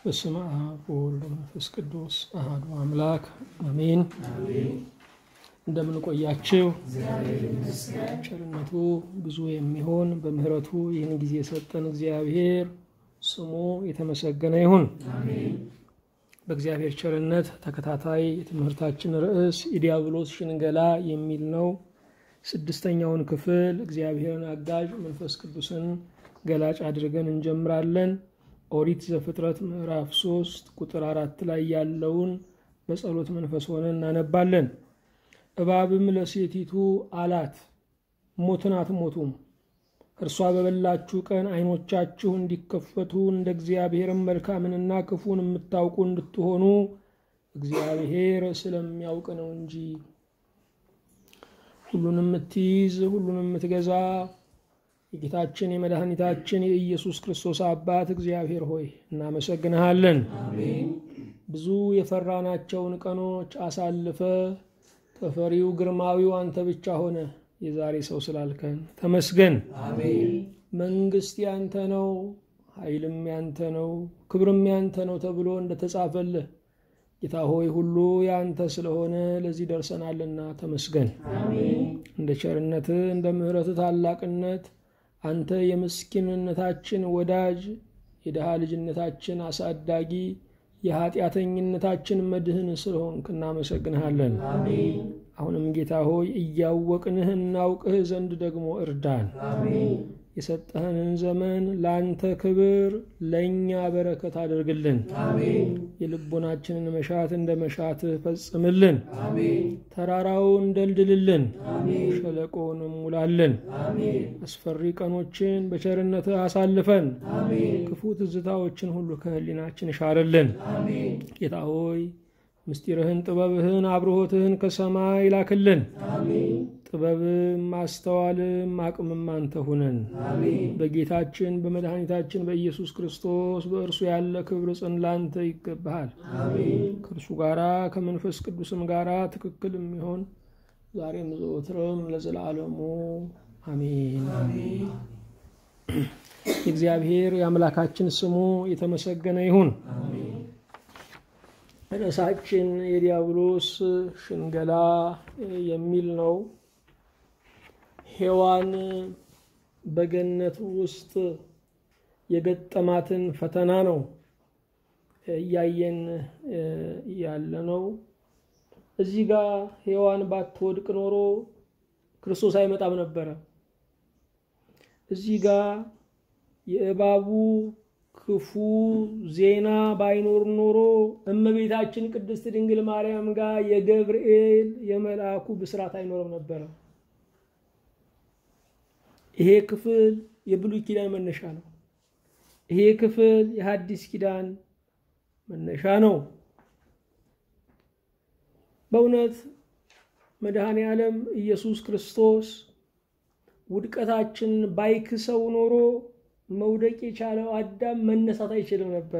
በስመ አብ ወወልድ ወመንፈስ ቅዱስ አሐዱ አምላክ አሜን። እንደምን ቆያችሁ? ቸርነቱ ብዙ የሚሆን በምሕረቱ ይህን ጊዜ የሰጠን እግዚአብሔር ስሙ የተመሰገነ ይሁን። በእግዚአብሔር ቸርነት ተከታታይ የትምህርታችን ርዕስ የዲያብሎስ ሽንገላ የሚል ነው። ስድስተኛውን ክፍል እግዚአብሔርን አጋዥ መንፈስ ቅዱስን ገላጭ አድርገን እንጀምራለን። ኦሪት ዘፍጥረት ምዕራፍ ሶስት ቁጥር አራት ላይ ያለውን በጸሎት መንፈስ ሆነ እናነባለን። እባብም ለሴቲቱ አላት፣ ሞትን አትሞቱም፣ እርሷ በበላችሁ ቀን ዓይኖቻችሁ እንዲከፈቱ እንደ እግዚአብሔርም መልካምንና ክፉን የምታውቁ እንድትሆኑ እግዚአብሔር ስለሚያውቅ ነው እንጂ። ሁሉንም የምትይዝ ሁሉንም የምትገዛ የጌታችን የመድኃኒታችን የኢየሱስ ክርስቶስ አባት እግዚአብሔር ሆይ እናመሰግንሃለን። ብዙ የፈራናቸውን ቀኖች አሳልፈ ተፈሪው ግርማዊው አንተ ብቻ ሆነ የዛሬ ሰው ስላልከን ተመስገን። መንግስት ያንተ ነው፣ ኃይልም ያንተ ነው፣ ክብርም ያንተ ነው ተብሎ እንደተጻፈልህ ጌታ ሆይ ሁሉ ያንተ ስለሆነ ለዚህ ደርሰናልና ተመስገን። እንደ ቸርነትህ እንደ ምሕረትህ ታላቅነት አንተ የምስኪንነታችን ወዳጅ የድሃ ልጅነታችን አሳዳጊ የኃጢአተኝነታችን መድህን ስለሆንክ እናመሰግንሃለን። አሁንም ጌታ ሆይ እያወቅንህ እናውቅህ ዘንድ ደግሞ እርዳን። የሰጠህንን ዘመን ለአንተ ክብር ለእኛ በረከት አድርግልን። የልቦናችንን መሻት እንደ መሻትህ ፈጽምልን። ተራራውን ደልድልልን፣ ሸለቆውንም ሙላልን። አስፈሪ ቀኖችን በቸርነትህ አሳልፈን፣ ክፉ ትዝታዎችን ሁሉ ከህሊናችን ሻርልን። ጌታ ሆይ ምስጢርህን፣ ጥበብህን፣ አብርሆትህን ከሰማይ ላክልን። ጥበብም ማስተዋልም አቅምም አንተ ሁነን። በጌታችን በመድኃኒታችን በኢየሱስ ክርስቶስ በእርሱ ያለ ክብር ጽን ላንተ ይገባሃል። ከእርሱ ጋራ ከመንፈስ ቅዱስም ጋራ ትክክል የሚሆን ዛሬም ዘወትርም ለዘላለሙ አሜን። የእግዚአብሔር የአምላካችን ስሙ የተመሰገነ ይሁን። ርዕሳችን የዲያብሎስ ሽንገላ የሚል ነው። ሔዋን በገነት ውስጥ የገጠማትን ፈተና ነው እያየን ያለ ነው። እዚህ ጋር ሔዋን ባትወድቅ ኖሮ ክርስቶስ አይመጣም ነበረ። እዚህ ጋር የእባቡ ክፉ ዜና ባይኖር ኖሮ እመቤታችን ቅድስት ድንግል ማርያም ጋር የገብርኤል የመልአኩ ብስራት አይኖርም ነበረ። ይሄ ክፍል የብሉይ ኪዳን መነሻ ነው። ይሄ ክፍል የሐዲስ ኪዳን መነሻ ነው። በእውነት መድኃኔ ዓለም ኢየሱስ ክርስቶስ ውድቀታችንን ባይክሰው ኖሮ መውደቅ የቻለው አዳም መነሳት አይችልም ነበረ።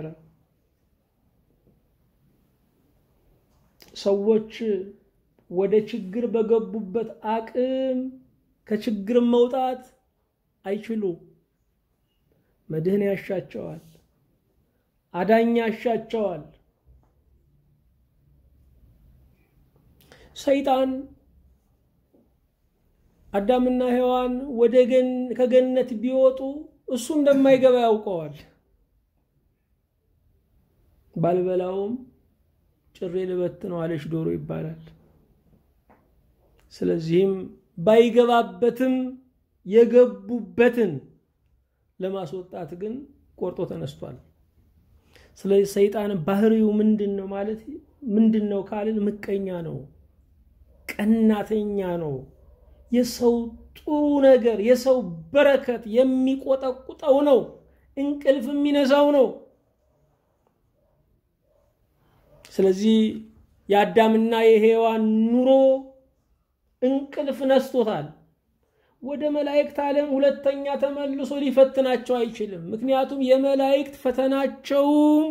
ሰዎች ወደ ችግር በገቡበት አቅም ከችግር መውጣት አይችሉም። መድህን ያሻቸዋል፣ አዳኝ ያሻቸዋል። ሰይጣን አዳምና ሔዋን ወደ ከገነት ቢወጡ እሱ እንደማይገባ ያውቀዋል። ባልበላውም ጭሬ ልበት ነው አለች ዶሮ ይባላል። ስለዚህም ባይገባበትም የገቡበትን ለማስወጣት ግን ቆርጦ ተነስቷል። ስለዚህ ሰይጣን ባህሪው ምንድን ነው ማለት ምንድን ነው ካልን ምቀኛ ነው፣ ቀናተኛ ነው። የሰው ጥሩ ነገር የሰው በረከት የሚቆጠቁጠው ነው። እንቅልፍ የሚነሳው ነው። ስለዚህ የአዳምና የሔዋን ኑሮ እንቅልፍ ነስቶታል። ወደ መላእክት ዓለም ሁለተኛ ተመልሶ ሊፈትናቸው አይችልም። ምክንያቱም የመላእክት ፈተናቸውም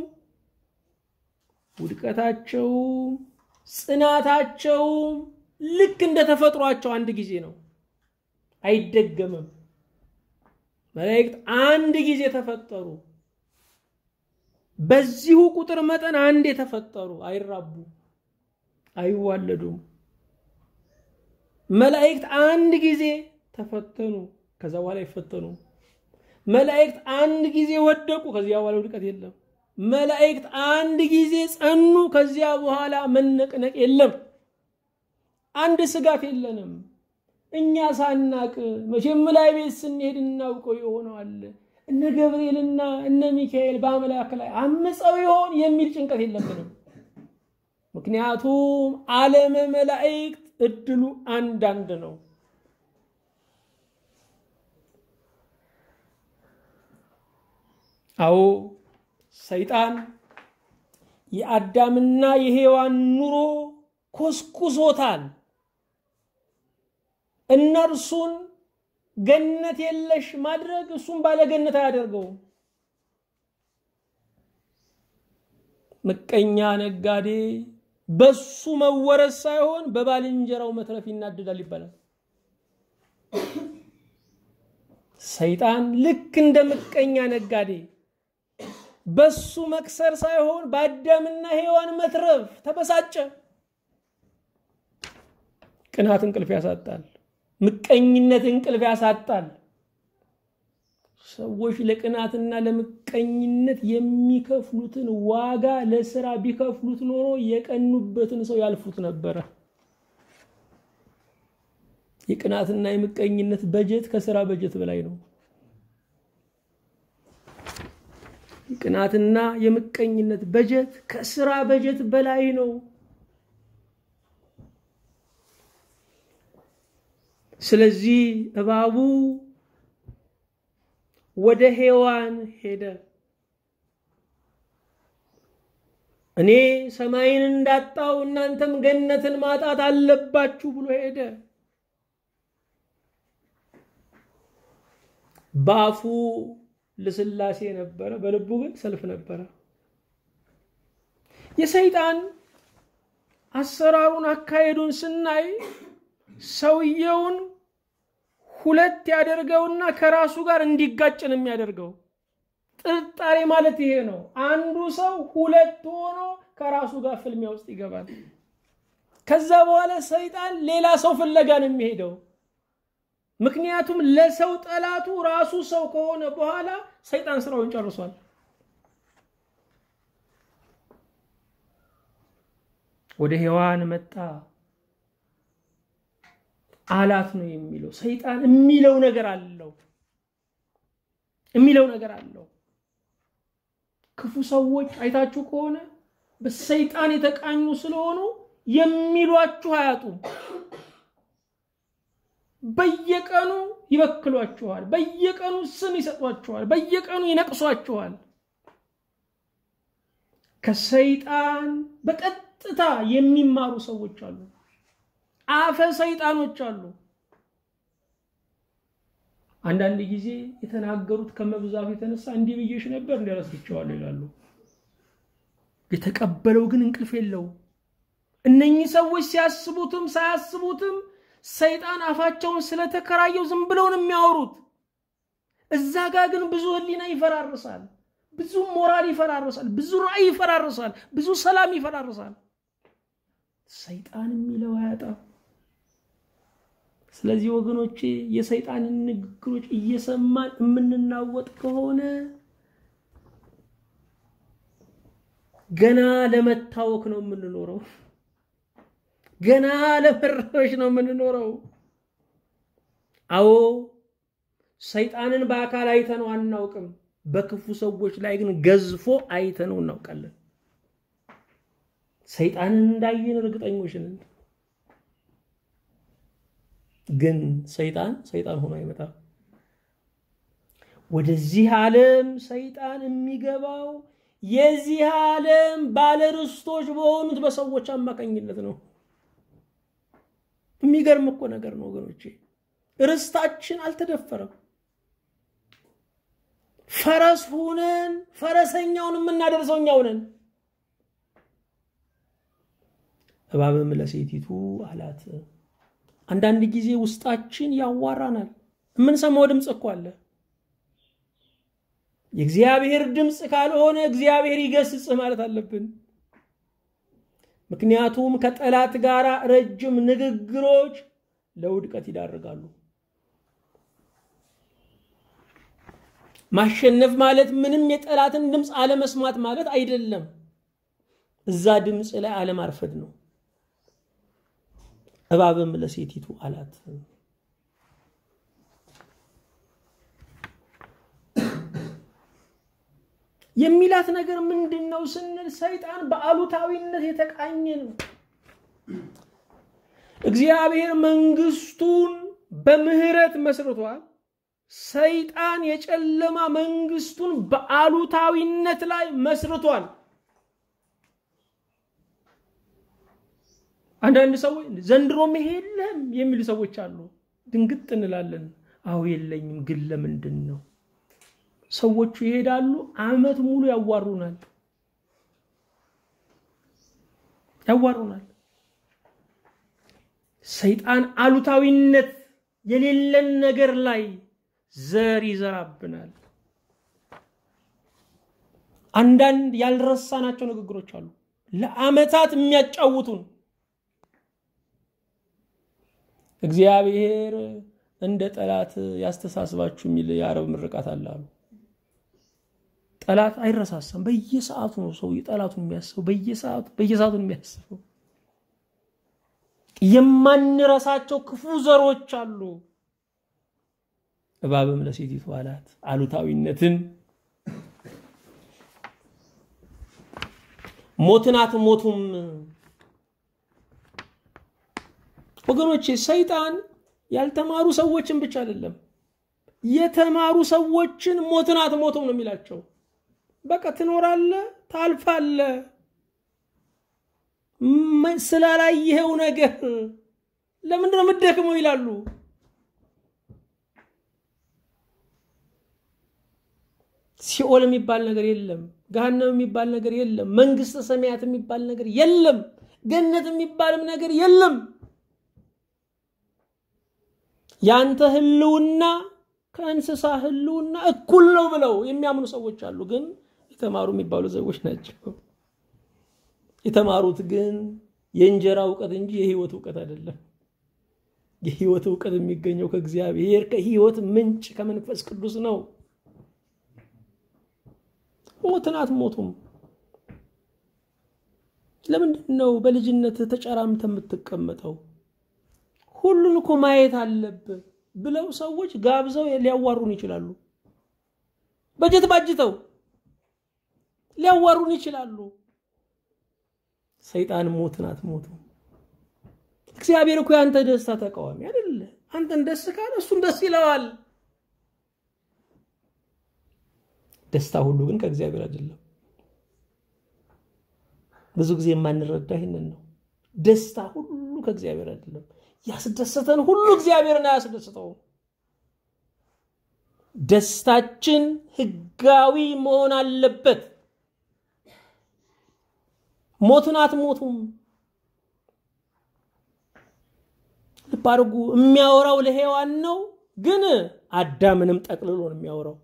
ውድቀታቸውም ጽናታቸውም ልክ እንደ ተፈጥሯቸው አንድ ጊዜ ነው፣ አይደገምም። መላእክት አንድ ጊዜ ተፈጠሩ። በዚሁ ቁጥር መጠን አንድ የተፈጠሩ አይራቡ፣ አይዋለዱም። መላእክት አንድ ጊዜ ተፈተኑ፣ ከዛ በኋላ አይፈተኑ። መላእክት አንድ ጊዜ ወደቁ፣ ከዚያ በኋላ ውድቀት የለም። መላእክት አንድ ጊዜ ጸኑ፣ ከዚያ በኋላ መነቅነቅ የለም። አንድ ስጋት የለንም። እኛ ሳናቅ መቼም ላይ ቤት ስንሄድ እናውቀው የሆነዋል። እነ ገብርኤልና እነ ሚካኤል በአምላክ ላይ አምፀው ይሆን የሚል ጭንቀት የለብንም። ምክንያቱም ዓለመ መላእክት እድሉ አንዳንድ ነው። አዎ ሰይጣን የአዳምና የሔዋን ኑሮ ኮስኩሶታል። እነርሱን ገነት የለሽ ማድረግ እሱም ባለገነት አያደርገውም። ምቀኛ ነጋዴ በሱ መወረስ ሳይሆን በባልንጀራው መትረፍ ይናደዳል ይባላል። ሰይጣን ልክ እንደ ምቀኛ ነጋዴ በሱ መክሰር ሳይሆን በአዳምና ሔዋን መትረፍ ተበሳጨ። ቅናት እንቅልፍ ያሳጣል። ምቀኝነት እንቅልፍ ያሳጣል። ሰዎች ለቅናትና ለምቀኝነት የሚከፍሉትን ዋጋ ለስራ ቢከፍሉት ኖሮ የቀኑበትን ሰው ያልፉት ነበረ። የቅናትና የምቀኝነት በጀት ከስራ በጀት በላይ ነው። የቅናትና የምቀኝነት በጀት ከስራ በጀት በላይ ነው። ስለዚህ እባቡ ወደ ሔዋን ሄደ። እኔ ሰማይን እንዳጣው እናንተም ገነትን ማጣት አለባችሁ ብሎ ሄደ። በአፉ ልስላሴ ነበረ፣ በልቡ ግን ሰልፍ ነበረ። የሰይጣን አሰራሩን አካሄዱን ስናይ ሰውየውን ሁለት ያደርገውና ከራሱ ጋር እንዲጋጭ ነው የሚያደርገው። ጥርጣሬ ማለት ይሄ ነው። አንዱ ሰው ሁለት ሆኖ ከራሱ ጋር ፍልሚያ ውስጥ ይገባል። ከዛ በኋላ ሰይጣን ሌላ ሰው ፍለጋ ነው የሚሄደው። ምክንያቱም ለሰው ጠላቱ ራሱ ሰው ከሆነ በኋላ ሰይጣን ስራውን ጨርሷል። ወደ ሔዋን መጣ አላት ነው የሚለው። ሰይጣን የሚለው ነገር አለው የሚለው ነገር አለው። ክፉ ሰዎች አይታችሁ ከሆነ በሰይጣን የተቃኙ ስለሆኑ የሚሏችሁ አያጡም። በየቀኑ ይበክሏችኋል። በየቀኑ ስም ይሰጧችኋል። በየቀኑ ይነቅሷችኋል። ከሰይጣን በቀጥታ የሚማሩ ሰዎች አሉ። አፈ ሰይጣኖች አሉ። አንዳንድ ጊዜ የተናገሩት ከመብዛቱ የተነሳ እንዲህ ብዬሽ ነበር እንዲረስቸዋለሁ ይላሉ። የተቀበለው ግን እንቅልፍ የለው። እነኚህ ሰዎች ሲያስቡትም ሳያስቡትም ሰይጣን አፋቸውን ስለተከራየው ዝም ብለው ነው የሚያወሩት። እዛ ጋር ግን ብዙ ሕሊና ይፈራርሳል፣ ብዙ ሞራል ይፈራርሳል፣ ብዙ ራዕይ ይፈራርሳል፣ ብዙ ሰላም ይፈራርሳል። ሰይጣን የሚለው አያጣም። ስለዚህ ወገኖቼ የሰይጣንን ንግግሮች እየሰማን የምንናወጥ ከሆነ ገና ለመታወክ ነው የምንኖረው። ገና ለመረበሽ ነው የምንኖረው። አዎ ሰይጣንን በአካል አይተነው አናውቅም። በክፉ ሰዎች ላይ ግን ገዝፎ አይተነው እናውቃለን። ሰይጣንን እንዳየን እርግጠኞች ነን። ግን ሰይጣን ሰይጣን ሆኖ አይመጣም። ወደዚህ ዓለም ሰይጣን የሚገባው የዚህ ዓለም ባለርስቶች በሆኑት በሰዎች አማካኝነት ነው። የሚገርም እኮ ነገር ነው ወገኖቼ። ርስታችን አልተደፈረም። ፈረስ ሁነን ፈረሰኛውን የምናደርሰው እኛው ነን። እባብም ለሴቲቱ አላት። አንዳንድ ጊዜ ውስጣችን ያዋራናል። የምንሰማው ድምፅ እኮ አለ። የእግዚአብሔር ድምፅ ካልሆነ እግዚአብሔር ይገስጽህ ማለት አለብን። ምክንያቱም ከጠላት ጋር ረጅም ንግግሮች ለውድቀት ይዳርጋሉ። ማሸነፍ ማለት ምንም የጠላትን ድምፅ አለመስማት ማለት አይደለም። እዛ ድምፅ ላይ አለማርፈድ ነው። እባብም ለሴቲቱ አላት የሚላት ነገር ምንድን ነው ስንል ሰይጣን በአሉታዊነት የተቃኘ ነው። እግዚአብሔር መንግስቱን በምህረት መስርቷል። ሰይጣን የጨለማ መንግስቱን በአሉታዊነት ላይ መስርቷል። አንዳንድ ሰዎች ዘንድሮም ይሄ የለም የሚሉ ሰዎች አሉ። ድንግጥ እንላለን። አዎ የለኝም፣ ግን ለምንድን ነው? ሰዎቹ ይሄዳሉ፣ አመት ሙሉ ያዋሩናል ያዋሩናል። ሰይጣን አሉታዊነት የሌለን ነገር ላይ ዘር ይዘራብናል። አንዳንድ ያልረሳናቸው ንግግሮች አሉ፣ ለአመታት የሚያጫውቱን እግዚአብሔር እንደ ጠላት ያስተሳስባችሁ የሚል የአረብ ምርቃት አለ አሉ። ጠላት አይረሳሳም። በየሰዓቱ ነው ሰው ጠላቱን የሚያስበው፣ በየሰዓቱ በየሰዓቱ የሚያስበው። የማንረሳቸው ክፉ ዘሮች አሉ። እባብም ለሴቲቱ አላት አሉታዊነትን ሞትን አትሞቱም። ወገኖቼ ሰይጣን ያልተማሩ ሰዎችን ብቻ አይደለም የተማሩ ሰዎችን ሞትን አትሞቱም ነው የሚላቸው። በቃ ትኖራለ፣ ታልፋለ። ስላላየኸው ነገር ለምንድን ነው የምትደክመው ይላሉ። ሲኦል የሚባል ነገር የለም። ገሃነም የሚባል ነገር የለም። መንግስተ ሰማያት የሚባል ነገር የለም። ገነት የሚባልም ነገር የለም። ያንተ ህልውና ከእንስሳ ህልውና እኩል ነው ብለው የሚያምኑ ሰዎች አሉ። ግን የተማሩ የሚባሉ ሰዎች ናቸው። የተማሩት ግን የእንጀራ እውቀት እንጂ የህይወት እውቀት አይደለም። የህይወት እውቀት የሚገኘው ከእግዚአብሔር ከህይወት ምንጭ ከመንፈስ ቅዱስ ነው። ሞትን አትሞቱም። ለምንድን ነው በልጅነት ተጨራምተ የምትቀመጠው? ሁሉን እኮ ማየት አለብህ ብለው ሰዎች ጋብዘው ሊያዋሩን ይችላሉ። በጀት ባጅተው ሊያዋሩን ይችላሉ። ሰይጣን ሞትን አትሞቱም። እግዚአብሔር እኮ የአንተ ደስታ ተቃዋሚ አይደለ። አንተን ደስ ካለ እሱን ደስ ይለዋል። ደስታ ሁሉ ግን ከእግዚአብሔር አይደለም። ብዙ ጊዜ የማንረዳ ይህንን ነው። ደስታ ሁሉ ከእግዚአብሔር አይደለም። ያስደሰተን ሁሉ እግዚአብሔርን አያስደስተውም። ደስታችን ህጋዊ መሆን አለበት። ሞትን አትሞቱም። ልብ አድርጉ። የሚያወራው ለሔዋን ነው፣ ግን አዳምንም ጠቅልሎ ነው የሚያወራው።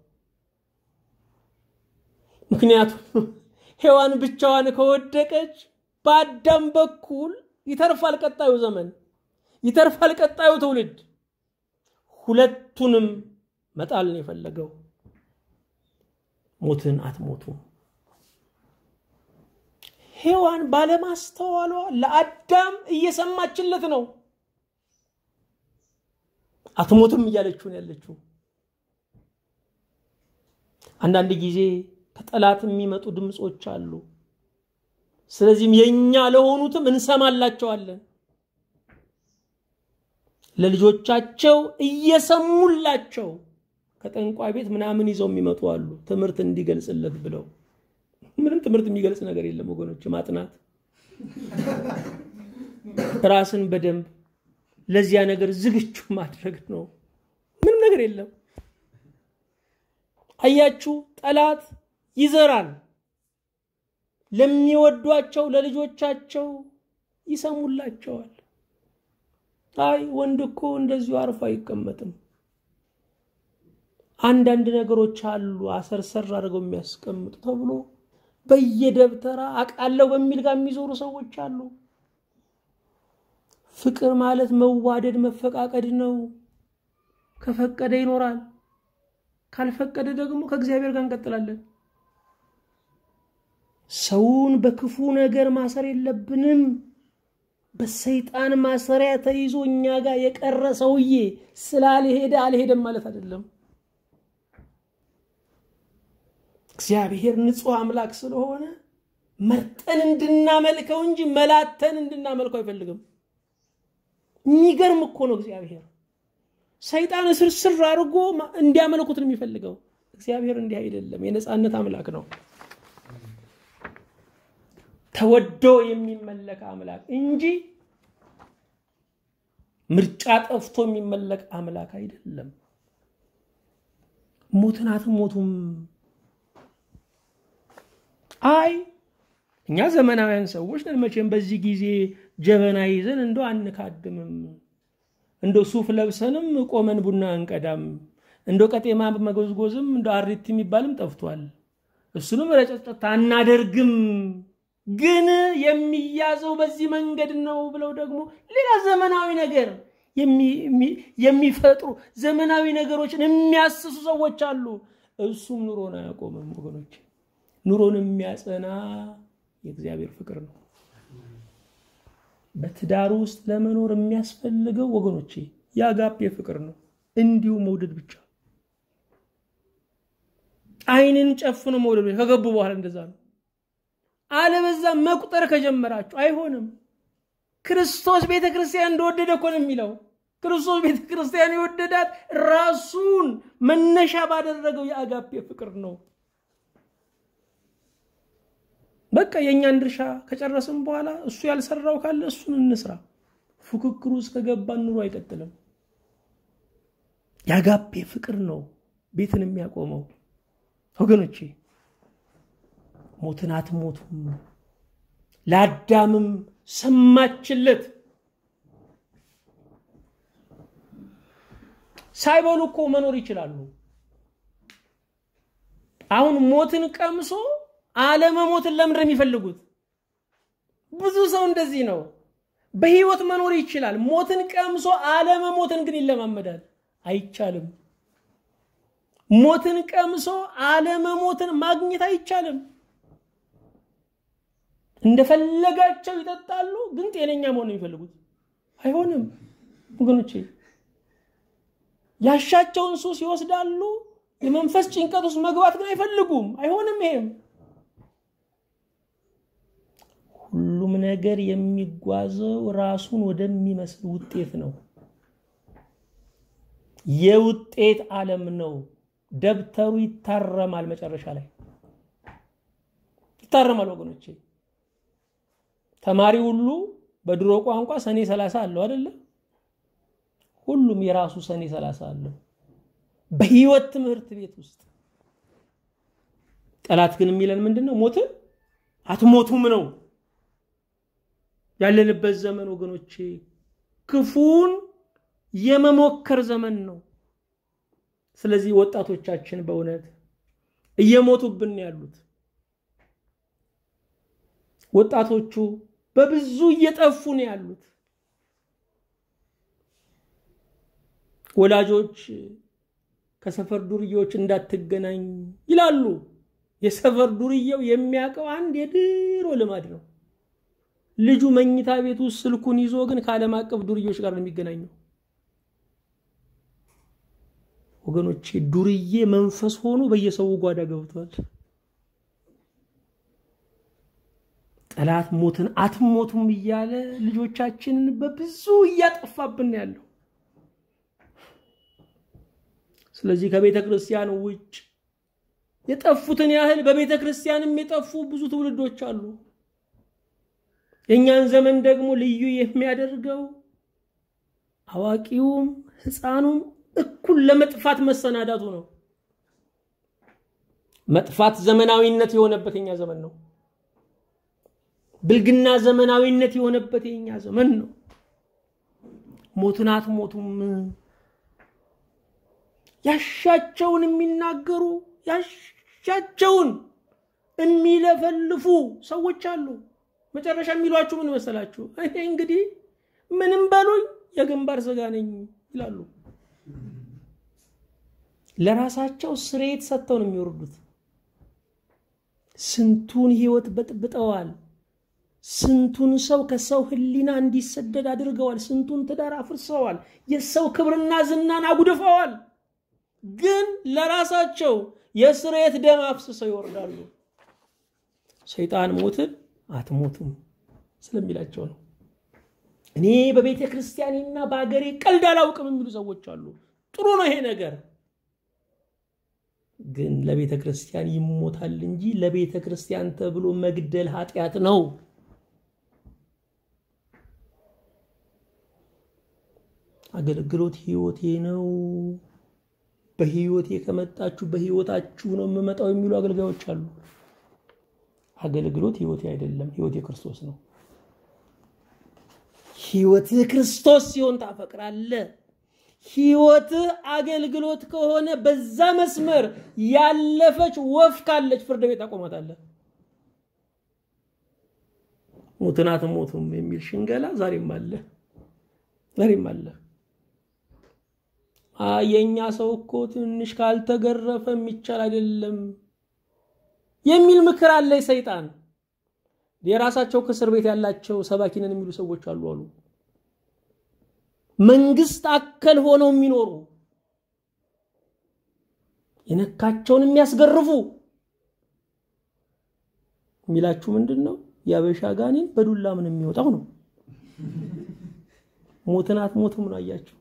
ምክንያቱም ሔዋን ብቻዋን ከወደቀች በአዳም በኩል ይተርፋል ቀጣዩ ዘመን ይተርፋል ቀጣዩ ትውልድ። ሁለቱንም መጣል ነው የፈለገው። ሞትን አትሞቱም። ሔዋን ባለማስተዋሏ ለአዳም እየሰማችለት ነው። አትሞትም እያለችውን ያለችው። አንዳንድ ጊዜ ከጠላት የሚመጡ ድምፆች አሉ። ስለዚህም የእኛ ለሆኑትም እንሰማላቸዋለን። ለልጆቻቸው እየሰሙላቸው ከጠንቋይ ቤት ምናምን ይዘው የሚመጡ አሉ። ትምህርት እንዲገልጽለት ብለው ምንም ትምህርት የሚገልጽ ነገር የለም ወገኖች። ማጥናት ራስን በደንብ ለዚያ ነገር ዝግጁ ማድረግ ነው። ምንም ነገር የለም። አያችሁ፣ ጠላት ይዘራል። ለሚወዷቸው ለልጆቻቸው ይሰሙላቸዋል። አይ ወንድ እኮ እንደዚሁ አርፎ አይቀመጥም። አንዳንድ ነገሮች አሉ አሰርሰር አድርገው የሚያስቀምጡ ተብሎ በየደብተራ አቃለው በሚል ጋር የሚዞሩ ሰዎች አሉ። ፍቅር ማለት መዋደድ መፈቃቀድ ነው። ከፈቀደ ይኖራል፣ ካልፈቀደ ደግሞ ከእግዚአብሔር ጋር እንቀጥላለን። ሰውን በክፉ ነገር ማሰር የለብንም። በሰይጣን ማሰሪያ ተይዞ እኛ ጋር የቀረ ሰውዬ ስላልሄደ አልሄደም ማለት አይደለም። እግዚአብሔር ንጹሕ አምላክ ስለሆነ መርጠን እንድናመልከው እንጂ መላተን እንድናመልከው አይፈልግም። የሚገርም እኮ ነው እግዚአብሔር። ሰይጣን ስርስር አድርጎ እንዲያመልኩት ነው የሚፈልገው። እግዚአብሔር እንዲህ አይደለም፣ የነፃነት አምላክ ነው። ተወዶ የሚመለክ አምላክ እንጂ ምርጫ ጠፍቶ የሚመለክ አምላክ አይደለም። ሞትን አትሞቱም። አይ እኛ ዘመናውያን ሰዎች ነን መቼም በዚህ ጊዜ ጀበና ይዘን እንደው አንካድምም፣ እንደ ሱፍ ለብሰንም ቆመን ቡና አንቀዳም፣ እንደ ቀጤማ መጎዝጎዝም እንደ አሪት የሚባልም ጠፍቷል። እሱንም ረጨጨት አናደርግም ግን የሚያዘው በዚህ መንገድ ነው ብለው ደግሞ ሌላ ዘመናዊ ነገር የሚፈጥሩ ዘመናዊ ነገሮችን የሚያስሱ ሰዎች አሉ። እሱም ኑሮን አያቆምም ወገኖች። ኑሮን የሚያጸና የእግዚአብሔር ፍቅር ነው። በትዳር ውስጥ ለመኖር የሚያስፈልገው ወገኖቼ የአጋፔ ፍቅር ነው። እንዲሁ መውደድ ብቻ ዓይንን ጨፍኖ መውደድ ብቻ። ከገቡ በኋላ እንደዛ ነው። አለበዛ መቁጠር ከጀመራችሁ አይሆንም። ክርስቶስ ቤተ ክርስቲያን እንደወደደ እኮ ነው የሚለው። ክርስቶስ ቤተ ክርስቲያን የወደዳት ራሱን መነሻ ባደረገው የአጋፔ ፍቅር ነው። በቃ የእኛን ድርሻ ከጨረስን በኋላ እሱ ያልሰራው ካለ እሱን እንስራ። ፉክክሩ ውስጥ ከገባን ኑሮ አይቀጥልም። የአጋፔ ፍቅር ነው ቤትን የሚያቆመው ወገኖቼ። ሞትን አትሞቱም። ለአዳምም ሰማችለት። ሳይበሉ እኮ መኖር ይችላሉ። አሁን ሞትን ቀምሶ አለመሞትን ለምንድን የሚፈልጉት? ብዙ ሰው እንደዚህ ነው። በህይወት መኖር ይችላል። ሞትን ቀምሶ አለመሞትን ግን ይለማመዳል። አይቻልም። ሞትን ቀምሶ አለመሞትን ማግኘት አይቻልም። እንደፈለጋቸው ይጠጣሉ፣ ግን ጤነኛ መሆን ነው የሚፈልጉት። አይሆንም ወገኖቼ። ያሻቸውን ሱስ ይወስዳሉ፣ የመንፈስ ጭንቀት ውስጥ መግባት ግን አይፈልጉም። አይሆንም ይሄም ሁሉም ነገር የሚጓዘው ራሱን ወደሚመስል ውጤት ነው። የውጤት ዓለም ነው። ደብተሩ ይታረማል፣ መጨረሻ ላይ ይታረማል ወገኖቼ። ተማሪ ሁሉ በድሮ ቋንቋ ሰኔ ሰላሳ አለው አይደለ? ሁሉም የራሱ ሰኔ ሰላሳ አለው በህይወት ትምህርት ቤት ውስጥ። ጠላት ግን የሚለን ምንድን ነው? ሞትን አትሞቱም ነው ያለንበት ዘመን ወገኖቼ። ክፉን የመሞከር ዘመን ነው። ስለዚህ ወጣቶቻችን በእውነት እየሞቱብን ያሉት ወጣቶቹ በብዙ እየጠፉ ነው ያሉት። ወላጆች ከሰፈር ዱርዬዎች እንዳትገናኝ ይላሉ። የሰፈር ዱርዬው የሚያውቀው አንድ የድሮ ልማድ ነው። ልጁ መኝታ ቤት ውስጥ ስልኩን ይዞ ግን ከዓለም አቀፍ ዱርዬዎች ጋር ነው የሚገናኘው። ወገኖቼ ዱርዬ መንፈስ ሆኖ በየሰው ጓዳ ገብቷል። ጠላት ሞትን አትሞቱም እያለ ልጆቻችንን በብዙ እያጠፋብን ያለው። ስለዚህ ከቤተ ክርስቲያን ውጭ የጠፉትን ያህል በቤተ ክርስቲያንም የጠፉ ብዙ ትውልዶች አሉ። የእኛን ዘመን ደግሞ ልዩ የሚያደርገው አዋቂውም ሕፃኑም እኩል ለመጥፋት መሰናዳቱ ነው። መጥፋት ዘመናዊነት የሆነበት የኛ ዘመን ነው። ብልግና ዘመናዊነት የሆነበት የኛ ዘመን ነው። ሞትን አትሞቱም። ያሻቸውን የሚናገሩ ያሻቸውን የሚለፈልፉ ሰዎች አሉ። መጨረሻ የሚሏችሁ ምን መሰላችሁ? እኔ እንግዲህ ምንም በሉኝ የግንባር ስጋ ነኝ ይላሉ። ለራሳቸው ስሬት ሰጥተው ነው የሚወርዱት። ስንቱን ህይወት በጥብጠዋል። ስንቱን ሰው ከሰው ህሊና እንዲሰደድ አድርገዋል። ስንቱን ትዳር አፍርሰዋል። የሰው ክብርና ዝናን አጉድፈዋል። ግን ለራሳቸው የስሬት ደም አፍስሰው ይወርዳሉ። ሰይጣን ሞትን አትሞቱም ስለሚላቸው ነው። እኔ በቤተ ክርስቲያኔና በሀገሬ ቀልድ አላውቅም የሚሉ ሰዎች አሉ። ጥሩ ነው ይሄ ነገር፣ ግን ለቤተ ክርስቲያን ይሞታል እንጂ ለቤተ ክርስቲያን ተብሎ መግደል ኃጢአት ነው። አገልግሎት ህይወቴ ነው። በህይወቴ ከመጣችሁ በህይወታችሁ ነው የምመጣው የሚሉ አገልጋዮች አሉ። አገልግሎት ህይወቴ አይደለም፣ ህይወቴ ክርስቶስ ነው። ህይወትህ ክርስቶስ ሲሆን ታፈቅራለህ። ህይወትህ አገልግሎት ከሆነ በዛ መስመር ያለፈች ወፍ ካለች ፍርድ ቤት አቆማታለህ። ሙትን አትሞቱም የሚል ሽንገላ ዛሬም አለ፣ ዛሬም አለ። የእኛ ሰው እኮ ትንሽ ካልተገረፈ የሚቻል አይደለም የሚል ምክር አለ ሰይጣን። የራሳቸው ከእስር ቤት ያላቸው ሰባኪነን የሚሉ ሰዎች አሉ አሉ መንግስት አከል ሆነው የሚኖሩ የነካቸውን የሚያስገርፉ የሚላችሁ ምንድን ነው? የአበሻ ጋኔን በዱላ ምን የሚወጣው ነው። ሞትን አትሞቱም ነው አያችሁ።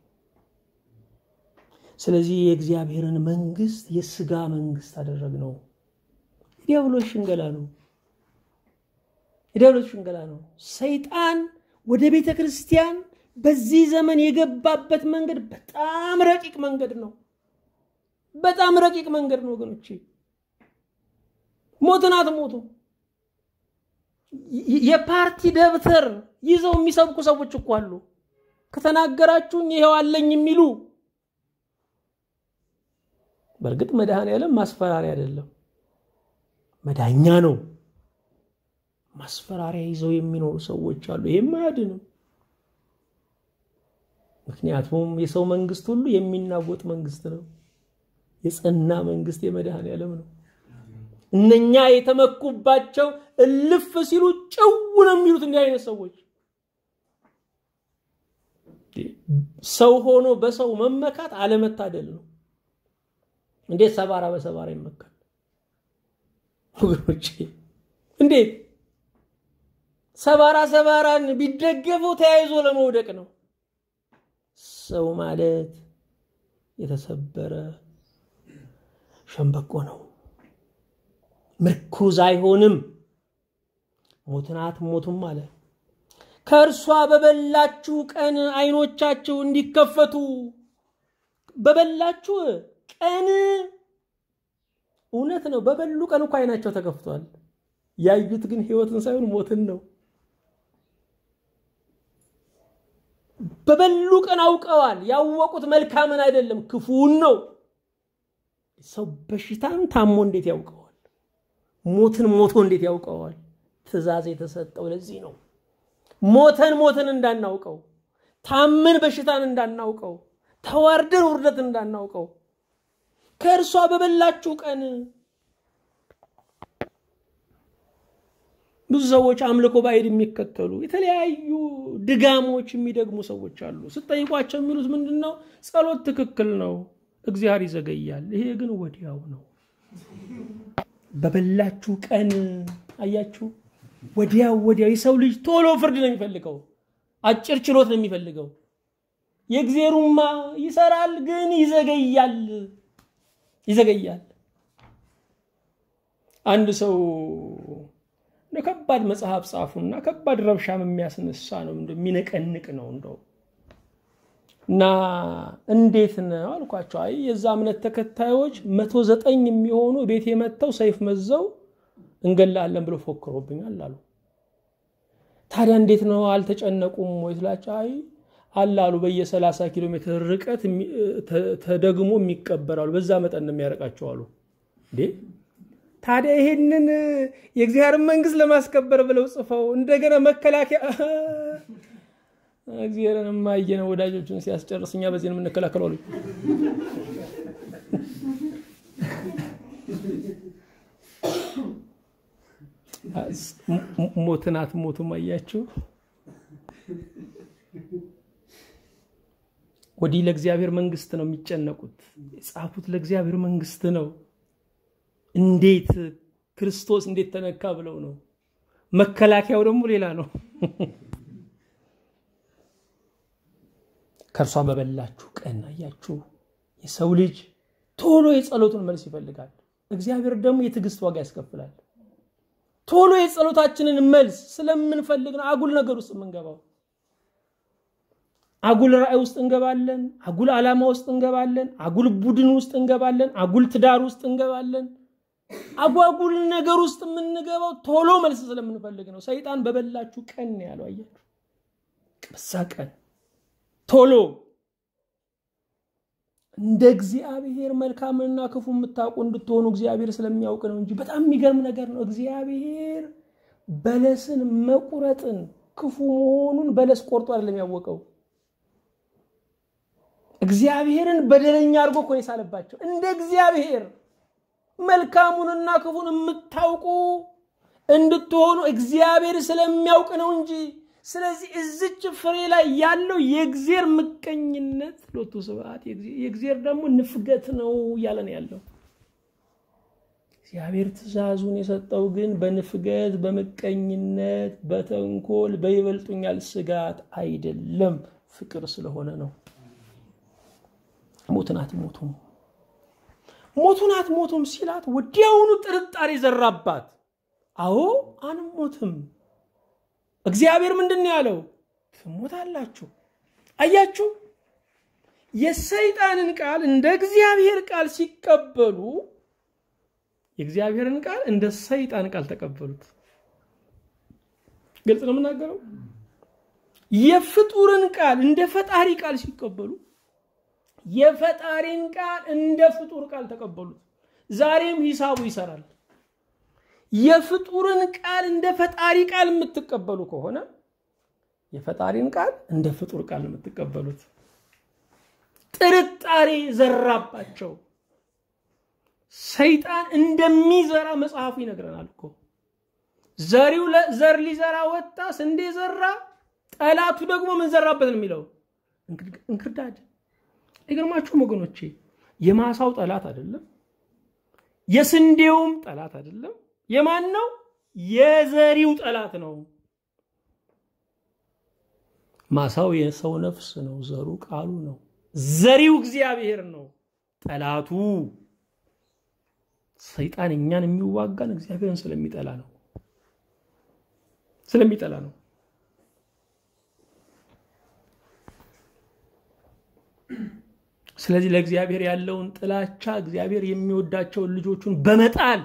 ስለዚህ የእግዚአብሔርን መንግስት የስጋ መንግስት አደረግነው። የዲያብሎስ ሽንገላ ነው። የዲያብሎስ ሽንገላ ነው። ሰይጣን ወደ ቤተ ክርስቲያን በዚህ ዘመን የገባበት መንገድ በጣም ረቂቅ መንገድ ነው። በጣም ረቂቅ መንገድ ነው ወገኖቼ። ሞትን አትሞቱ። የፓርቲ ደብተር ይዘው የሚሰብኩ ሰዎች እኮ አሉ። ከተናገራችሁኝ ይሄው አለኝ የሚሉ በእርግጥ መድኃኔዓለም ማስፈራሪያ አይደለም፣ መዳኛ ነው። ማስፈራሪያ ይዘው የሚኖሩ ሰዎች አሉ። ይሄም አያድንም። ምክንያቱም የሰው መንግስት ሁሉ የሚናወጥ መንግስት ነው። የጸና መንግስት የመድኃኔዓለም ነው። እነኛ የተመኩባቸው እልፍ ሲሉ ጭው ነው የሚሉት እንዲህ አይነት ሰዎች። ሰው ሆኖ በሰው መመካት አለመታደል ነው። እንዴት ሰባራ በሰባራ ይመካል? ወገኖቼ እንዴት ሰባራ ሰባራን ቢደገፈው ተያይዞ ለመውደቅ ነው። ሰው ማለት የተሰበረ ሸምበቆ ነው። ምርኩዝ አይሆንም። ሞትን አትሞቱም አለ። ከእርሷ በበላችሁ ቀን አይኖቻችሁ እንዲከፈቱ በበላችሁ ቀን እውነት ነው። በበሉ ቀን እኮ አይናቸው ተከፍቷል። ያዩት ግን ህይወትን ሳይሆን ሞትን ነው። በበሉ ቀን አውቀዋል። ያወቁት መልካምን አይደለም ክፉን ነው። ሰው በሽታን ታሞ እንዴት ያውቀዋል? ሞትን ሞቶ እንዴት ያውቀዋል? ትእዛዝ የተሰጠው ለዚህ ነው። ሞተን ሞትን እንዳናውቀው፣ ታምን በሽታን እንዳናውቀው፣ ተዋርደን ውርደትን እንዳናውቀው ከእርሷ በበላችሁ ቀን ብዙ ሰዎች አምልኮ ባዕድ የሚከተሉ የተለያዩ ድጋሞች የሚደግሙ ሰዎች አሉ። ስጠይቋቸው የሚሉት ምንድን ነው? ጸሎት ትክክል ነው፣ እግዚአብሔር ይዘገያል። ይሄ ግን ወዲያው ነው። በበላችሁ ቀን አያችሁ፣ ወዲያው ወዲያው። የሰው ልጅ ቶሎ ፍርድ ነው የሚፈልገው፣ አጭር ችሎት ነው የሚፈልገው። የእግዜሩማ ይሰራል፣ ግን ይዘገያል ይዘገያል። አንድ ሰው እንደ ከባድ መጽሐፍ ጻፉና ከባድ ረብሻም የሚያስነሳ ነው፣ የሚነቀንቅ ነው እንደው እና እንዴት ነው አልኳቸው። አይ የዛ እምነት ተከታዮች መቶ ዘጠኝ የሚሆኑ ቤት የመጥተው ሰይፍ መዘው እንገላለን ብሎ ፎክሮብኛል አሉ። ታዲያ እንዴት ነው አልተጨነቁም ወይ ስላቸው፣ አይ አላሉ በየ30 ኪሎ ሜትር ርቀት ተደግሞ የሚቀበራሉ። በዛ መጠን ነው የሚያረቃቸው አሉ። እንዴ ታዲያ ይሄንን የእግዚአብሔርን መንግስት ለማስከበር ብለው ጽፈው እንደገና መከላከያ እግዚአብሔርን የማየነው ወዳጆችን ሲያስጨርስ እኛ በዚህ ነው የምንከላከለው አሉ። ሞትን አትሞቱም። አያችሁ ወዲህ ለእግዚአብሔር መንግስት ነው የሚጨነቁት። የጻፉት ለእግዚአብሔር መንግስት ነው። እንዴት ክርስቶስ እንዴት ተነካ ብለው ነው። መከላከያው ደግሞ ሌላ ነው። ከእርሷ በበላችሁ ቀን አያችሁ፣ የሰው ልጅ ቶሎ የጸሎቱን መልስ ይፈልጋል። እግዚአብሔር ደግሞ የትዕግስት ዋጋ ያስከፍላል። ቶሎ የጸሎታችንን መልስ ስለምንፈልግ ነው አጉል ነገር ውስጥ የምንገባው። አጉል ራእይ ውስጥ እንገባለን። አጉል ዓላማ ውስጥ እንገባለን። አጉል ቡድን ውስጥ እንገባለን። አጉል ትዳር ውስጥ እንገባለን። አጓጉል ነገር ውስጥ የምንገባው ቶሎ መልስ ስለምንፈልግ ነው። ሰይጣን በበላችሁ ቀን ነው ያለው። አያችሁ፣ በዛ ቀን ቶሎ እንደ እግዚአብሔር መልካምንና ክፉ የምታውቁ እንድትሆኑ እግዚአብሔር ስለሚያውቅ ነው እንጂ በጣም የሚገርም ነገር ነው። እግዚአብሔር በለስን መቁረጥን ክፉ መሆኑን በለስ ቆርጦ አይደለም ያወቀው። እግዚአብሔርን በደለኛ አድርጎ እኮ ነው የሳለባቸው። እንደ እግዚአብሔር መልካሙንና ክፉን የምታውቁ እንድትሆኑ እግዚአብሔር ስለሚያውቅ ነው እንጂ። ስለዚህ እዝች ፍሬ ላይ ያለው የእግዚአብሔር ምቀኝነት ሎቱ ስብሐት፣ የእግዚአብሔር ደግሞ ንፍገት ነው እያለ ነው ያለው። እግዚአብሔር ትእዛዙን የሰጠው ግን በንፍገት በምቀኝነት በተንኮል በይበልጡኛል ስጋት አይደለም፣ ፍቅር ስለሆነ ነው። ሞትን አትሞቱም ሞቱን አትሞቱም ሲላት ወዲያውኑ ጥርጣሬ ዘራባት። አዎ አንሞትም። እግዚአብሔር ምንድን ነው ያለው? ትሞታላችሁ። አያችሁ፣ የሰይጣንን ቃል እንደ እግዚአብሔር ቃል ሲቀበሉ የእግዚአብሔርን ቃል እንደ ሰይጣን ቃል ተቀበሉት። ግልጽ ነው የምናገረው። የፍጡርን ቃል እንደ ፈጣሪ ቃል ሲቀበሉ የፈጣሪን ቃል እንደ ፍጡር ቃል ተቀበሉት። ዛሬም ሂሳቡ ይሰራል። የፍጡርን ቃል እንደ ፈጣሪ ቃል የምትቀበሉ ከሆነ የፈጣሪን ቃል እንደ ፍጡር ቃል የምትቀበሉት። ጥርጣሬ ዘራባቸው። ሰይጣን እንደሚዘራ መጽሐፉ ይነግረናል እኮ። ዘሪው ዘር ሊዘራ ወጣ፣ ስንዴ ዘራ። ጠላቱ ደግሞ ምን ዘራበት ነው የሚለው እንክርዳድ አይገርማችሁም ወገኖቼ? የማሳው ጠላት አይደለም፣ የስንዴውም ጠላት አይደለም። የማን ነው? የዘሪው ጠላት ነው። ማሳው የሰው ነፍስ ነው፣ ዘሩ ቃሉ ነው። ዘሪው እግዚአብሔር ነው። ጠላቱ ሰይጣን እኛን የሚዋጋን እግዚአብሔርን ስለሚጠላ ነው ስለሚጠላ ነው። ስለዚህ ለእግዚአብሔር ያለውን ጥላቻ እግዚአብሔር የሚወዳቸውን ልጆቹን በመጣል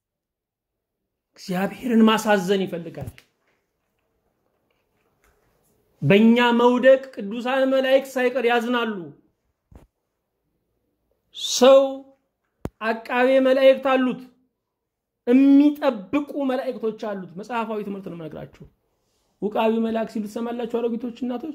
እግዚአብሔርን ማሳዘን ይፈልጋል። በእኛ መውደቅ ቅዱሳን መላእክት ሳይቀር ያዝናሉ። ሰው አቃቤ መላእክት አሉት፣ የሚጠብቁ መላእክቶች አሉት። መጽሐፋዊ ትምህርት ነው የምነግራችሁ። ውቃቢ መልአክ ሲሉ ትሰማላችሁ አሮጊቶች፣ እናቶች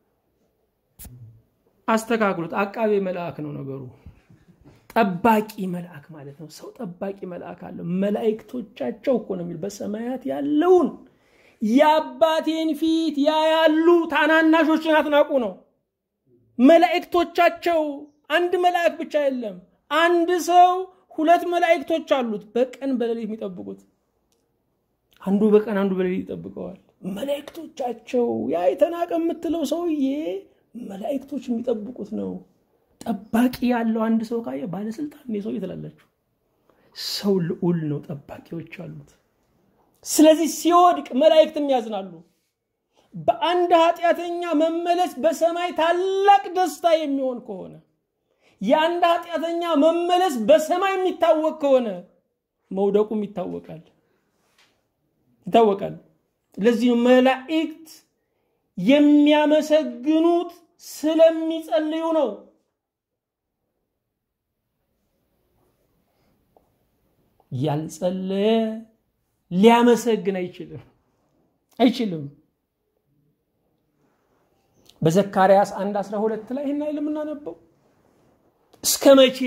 አስተካክሉት። አቃቤ መልአክ ነው ነገሩ። ጠባቂ መልአክ ማለት ነው። ሰው ጠባቂ መልአክ አለው። መላእክቶቻቸው እኮ ነው የሚል በሰማያት ያለውን የአባቴን ፊት ያያሉ፣ ታናናሾችን አትናቁ ነው። መላእክቶቻቸው አንድ መልአክ ብቻ የለም። አንድ ሰው ሁለት መላእክቶች አሉት፣ በቀን በሌሊት የሚጠብቁት። አንዱ በቀን አንዱ በሌሊት ይጠብቀዋል። መላእክቶቻቸው ያ የተናቀ የምትለው ሰውዬ መላእክቶች የሚጠብቁት ነው። ጠባቂ ያለው አንድ ሰው ካየ ባለስልጣን ሰው ትላላችሁ። ሰው ልዑል ነው፣ ጠባቂዎች አሉት። ስለዚህ ሲወድቅ መላእክትም ያዝናሉ። በአንድ ኃጢአተኛ መመለስ በሰማይ ታላቅ ደስታ የሚሆን ከሆነ የአንድ ኃጢአተኛ መመለስ በሰማይ የሚታወቅ ከሆነ መውደቁም ይታወቃል ይታወቃል። ለዚህ መላእክት የሚያመሰግኑት ስለሚጸልዩ ነው። ያልጸለየ ሊያመሰግን አይችልም አይችልም። በዘካርያስ አንድ አስራ ሁለት ላይ ይህን አይል የምናነበው እስከ መቼ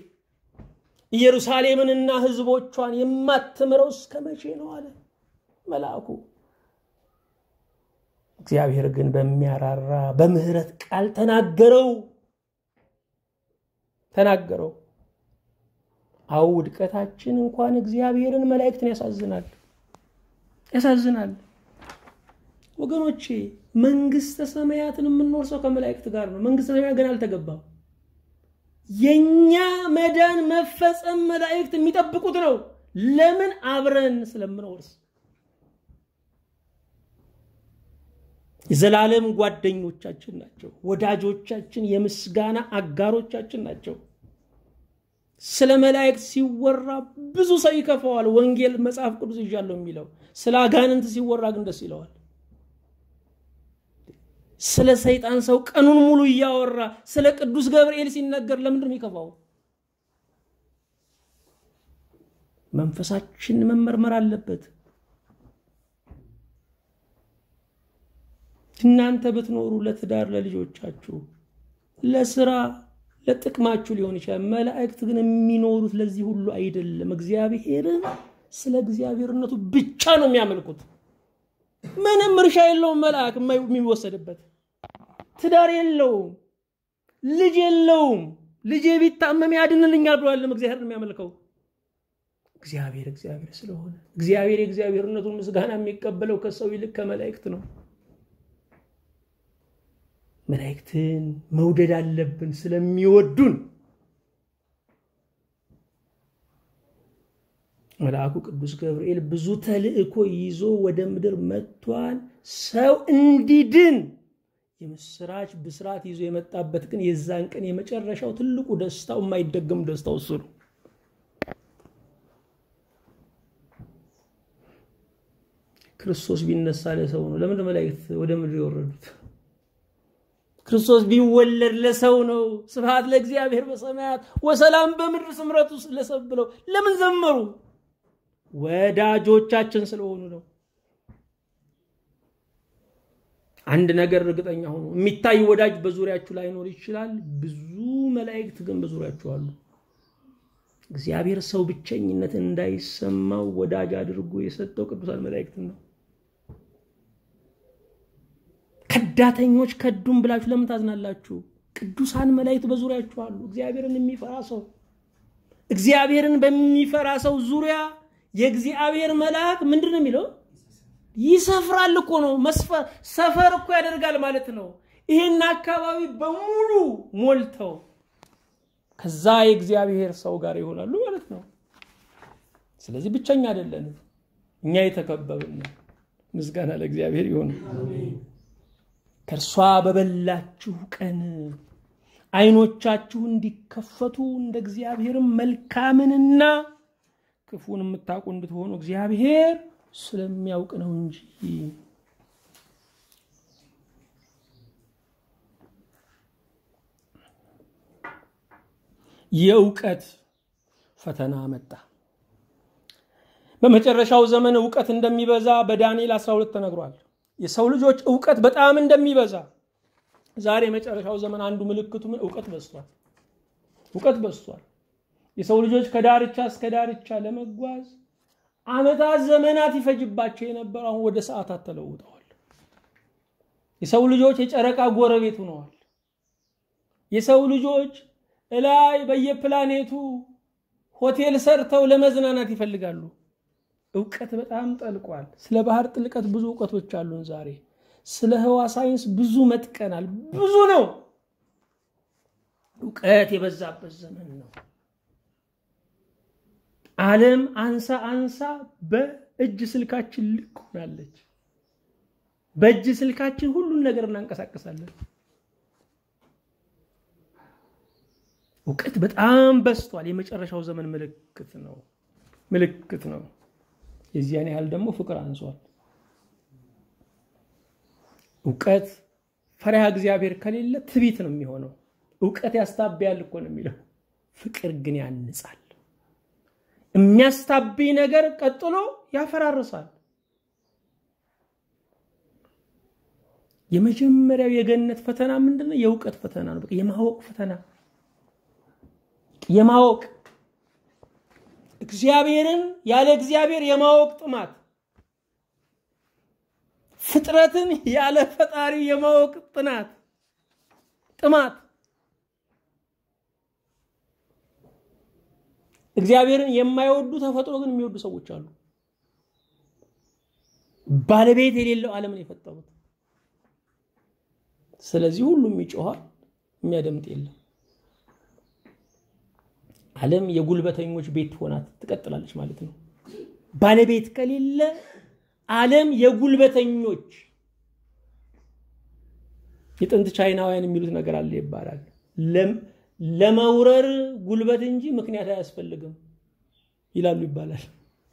ኢየሩሳሌምንና ሕዝቦቿን የማትምረው እስከ መቼ ነው አለ መልአኩ። እግዚአብሔር ግን በሚያራራ በምህረት ቃል ተናገረው ተናገረው። አው ውድቀታችን እንኳን እግዚአብሔርን መላእክትን ያሳዝናል ያሳዝናል። ወገኖቼ መንግስተ ሰማያትን የምንወርሰው ከመላእክት ጋር ነው። መንግስተ ሰማያት ግን አልተገባም። የኛ መዳን መፈጸም መላእክት የሚጠብቁት ነው። ለምን? አብረን ስለምንወርስ የዘላለም ጓደኞቻችን ናቸው። ወዳጆቻችን፣ የምስጋና አጋሮቻችን ናቸው። ስለ መላእክት ሲወራ ብዙ ሰው ይከፋዋል። ወንጌል መጽሐፍ ቅዱስ ይዣለሁ የሚለው ስለ አጋንንት ሲወራ ግን ደስ ይለዋል። ስለ ሰይጣን ሰው ቀኑን ሙሉ እያወራ ስለ ቅዱስ ገብርኤል ሲነገር ለምንድን ነው የሚከፋው? መንፈሳችን መመርመር አለበት። እናንተ ብትኖሩ ለትዳር፣ ለልጆቻችሁ፣ ለስራ፣ ለጥቅማችሁ ሊሆን ይችላል። መላእክት ግን የሚኖሩት ለዚህ ሁሉ አይደለም። እግዚአብሔርን ስለ እግዚአብሔርነቱ ብቻ ነው የሚያመልኩት። ምንም እርሻ የለውም። መልአክ የሚወሰድበት ትዳር የለውም፣ ልጅ የለውም። ልጄ ቢታመም ያድንልኛል ብሏለም እግዚአብሔር ነው የሚያመልከው። እግዚአብሔር እግዚአብሔር ስለሆነ እግዚአብሔር የእግዚአብሔርነቱን ምስጋና የሚቀበለው ከሰው ይልቅ ከመላእክት ነው። መላእክትን መውደድ አለብን ስለሚወዱን። መልአኩ ቅዱስ ገብርኤል ብዙ ተልእኮ ይዞ ወደ ምድር መጥቷል። ሰው እንዲድን የምስራች ብስራት ይዞ የመጣበት ግን የዛን ቀን የመጨረሻው ትልቁ ደስታው የማይደገም ደስታው እሱ ነው። ክርስቶስ ቢነሳ ለሰው ነው። ለምንድን መላእክት ወደ ምድር የወረዱት? ክርስቶስ ቢወለድ ለሰው ነው። ስብሐት ለእግዚአብሔር በሰማያት ወሰላም በምድር ስምረቱ ለሰብ ብለው ለምን ዘመሩ? ወዳጆቻችን ስለሆኑ ነው። አንድ ነገር እርግጠኛ ሆኑ፣ የሚታይ ወዳጅ በዙሪያችሁ ላይኖር ይችላል። ብዙ መላእክት ግን በዙሪያችሁ አሉ። እግዚአብሔር ሰው ብቸኝነት እንዳይሰማው ወዳጅ አድርጎ የሰጠው ቅዱሳን መላእክትን ነው። ከዳተኞች ከዱም ብላችሁ ለምን ታዝናላችሁ? ቅዱሳን መላእክት በዙሪያችሁ አሉ። እግዚአብሔርን የሚፈራ ሰው እግዚአብሔርን በሚፈራ ሰው ዙሪያ የእግዚአብሔር መልአክ ምንድን ነው የሚለው? ይሰፍራል እኮ ነው። ሰፈር እኮ ያደርጋል ማለት ነው። ይሄን አካባቢ በሙሉ ሞልተው ከዛ የእግዚአብሔር ሰው ጋር ይሆናሉ ማለት ነው። ስለዚህ ብቸኛ አይደለንም፣ እኛ የተከበብን። ምስጋና ለእግዚአብሔር ይሁን። ከእርሷ በበላችሁ ቀን ዓይኖቻችሁ እንዲከፈቱ እንደ እግዚአብሔርም መልካምንና ክፉን የምታውቁ እንድትሆኑ እግዚአብሔር ስለሚያውቅ ነው እንጂ። የእውቀት ፈተና መጣ። በመጨረሻው ዘመን እውቀት እንደሚበዛ በዳንኤል 12 ተነግሯል። የሰው ልጆች እውቀት በጣም እንደሚበዛ ዛሬ የመጨረሻው ዘመን አንዱ ምልክቱ ምን? እውቀት በዝቷል። እውቀት በዝቷል። የሰው ልጆች ከዳርቻ እስከ ዳርቻ ለመጓዝ ዓመታት፣ ዘመናት ይፈጅባቸው የነበረ አሁን ወደ ሰዓታት ተለውጠዋል። የሰው ልጆች የጨረቃ ጎረቤት ሆነዋል። የሰው ልጆች እላይ በየፕላኔቱ ሆቴል ሰርተው ለመዝናናት ይፈልጋሉ። እውቀት በጣም ጠልቋል። ስለ ባህር ጥልቀት ብዙ እውቀቶች አሉን ዛሬ። ስለ ህዋ ሳይንስ ብዙ መጥቀናል። ብዙ ነው። እውቀት የበዛበት ዘመን ነው። ዓለም አንሳ አንሳ በእጅ ስልካችን ልክ ሆናለች። በእጅ ስልካችን ሁሉን ነገር እናንቀሳቀሳለን። እውቀት በጣም በዝቷል። የመጨረሻው ዘመን ምልክት ነው ምልክት ነው። የዚያን ያህል ደግሞ ፍቅር አንሷል። እውቀት ፈሪሃ እግዚአብሔር ከሌለ ትቢት ነው የሚሆነው። እውቀት ያስታብያል እኮ ነው የሚለው። ፍቅር ግን ያንጻል። የሚያስታብይ ነገር ቀጥሎ ያፈራርሳል። የመጀመሪያው የገነት ፈተና ምንድን ነው? የእውቀት ፈተና ነው። በቃ የማወቅ ፈተና የማወቅ እግዚአብሔርን ያለ እግዚአብሔር የማወቅ ጥማት፣ ፍጥረትን ያለ ፈጣሪ የማወቅ ጥናት ጥማት እግዚአብሔርን የማይወዱ ተፈጥሮ ግን የሚወዱ ሰዎች አሉ። ባለቤት የሌለው ዓለምን የፈጠሩት። ስለዚህ ሁሉም ይጮኋል፣ የሚያደምጥ የለም። ዓለም የጉልበተኞች ቤት ሆና ትቀጥላለች ማለት ነው። ባለቤት ከሌለ ዓለም የጉልበተኞች የጥንት ቻይናውያን የሚሉት ነገር አለ ይባላል። ለመውረር ጉልበት እንጂ ምክንያት አያስፈልግም ይላሉ ይባላል።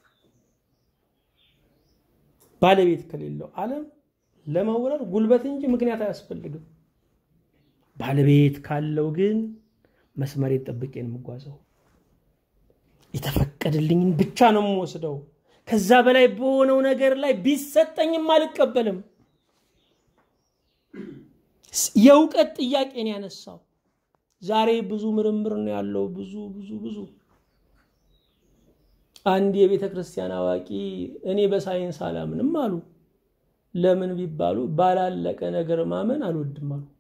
ባለቤት ከሌለው ዓለም ለመውረር ጉልበት እንጂ ምክንያት አያስፈልግም። ባለቤት ካለው ግን መስመሬን ጠብቄ ነው የምጓዘው። የተፈቀደልኝን ብቻ ነው የምወስደው። ከዛ በላይ በሆነው ነገር ላይ ቢሰጠኝም አልቀበልም። የእውቀት ጥያቄን ያነሳው ዛሬ ብዙ ምርምር ነው ያለው። ብዙ ብዙ ብዙ አንድ የቤተ ክርስቲያን አዋቂ እኔ በሳይንስ አላምንም አሉ። ለምን ቢባሉ ባላለቀ ነገር ማመን አልወድም አሉ።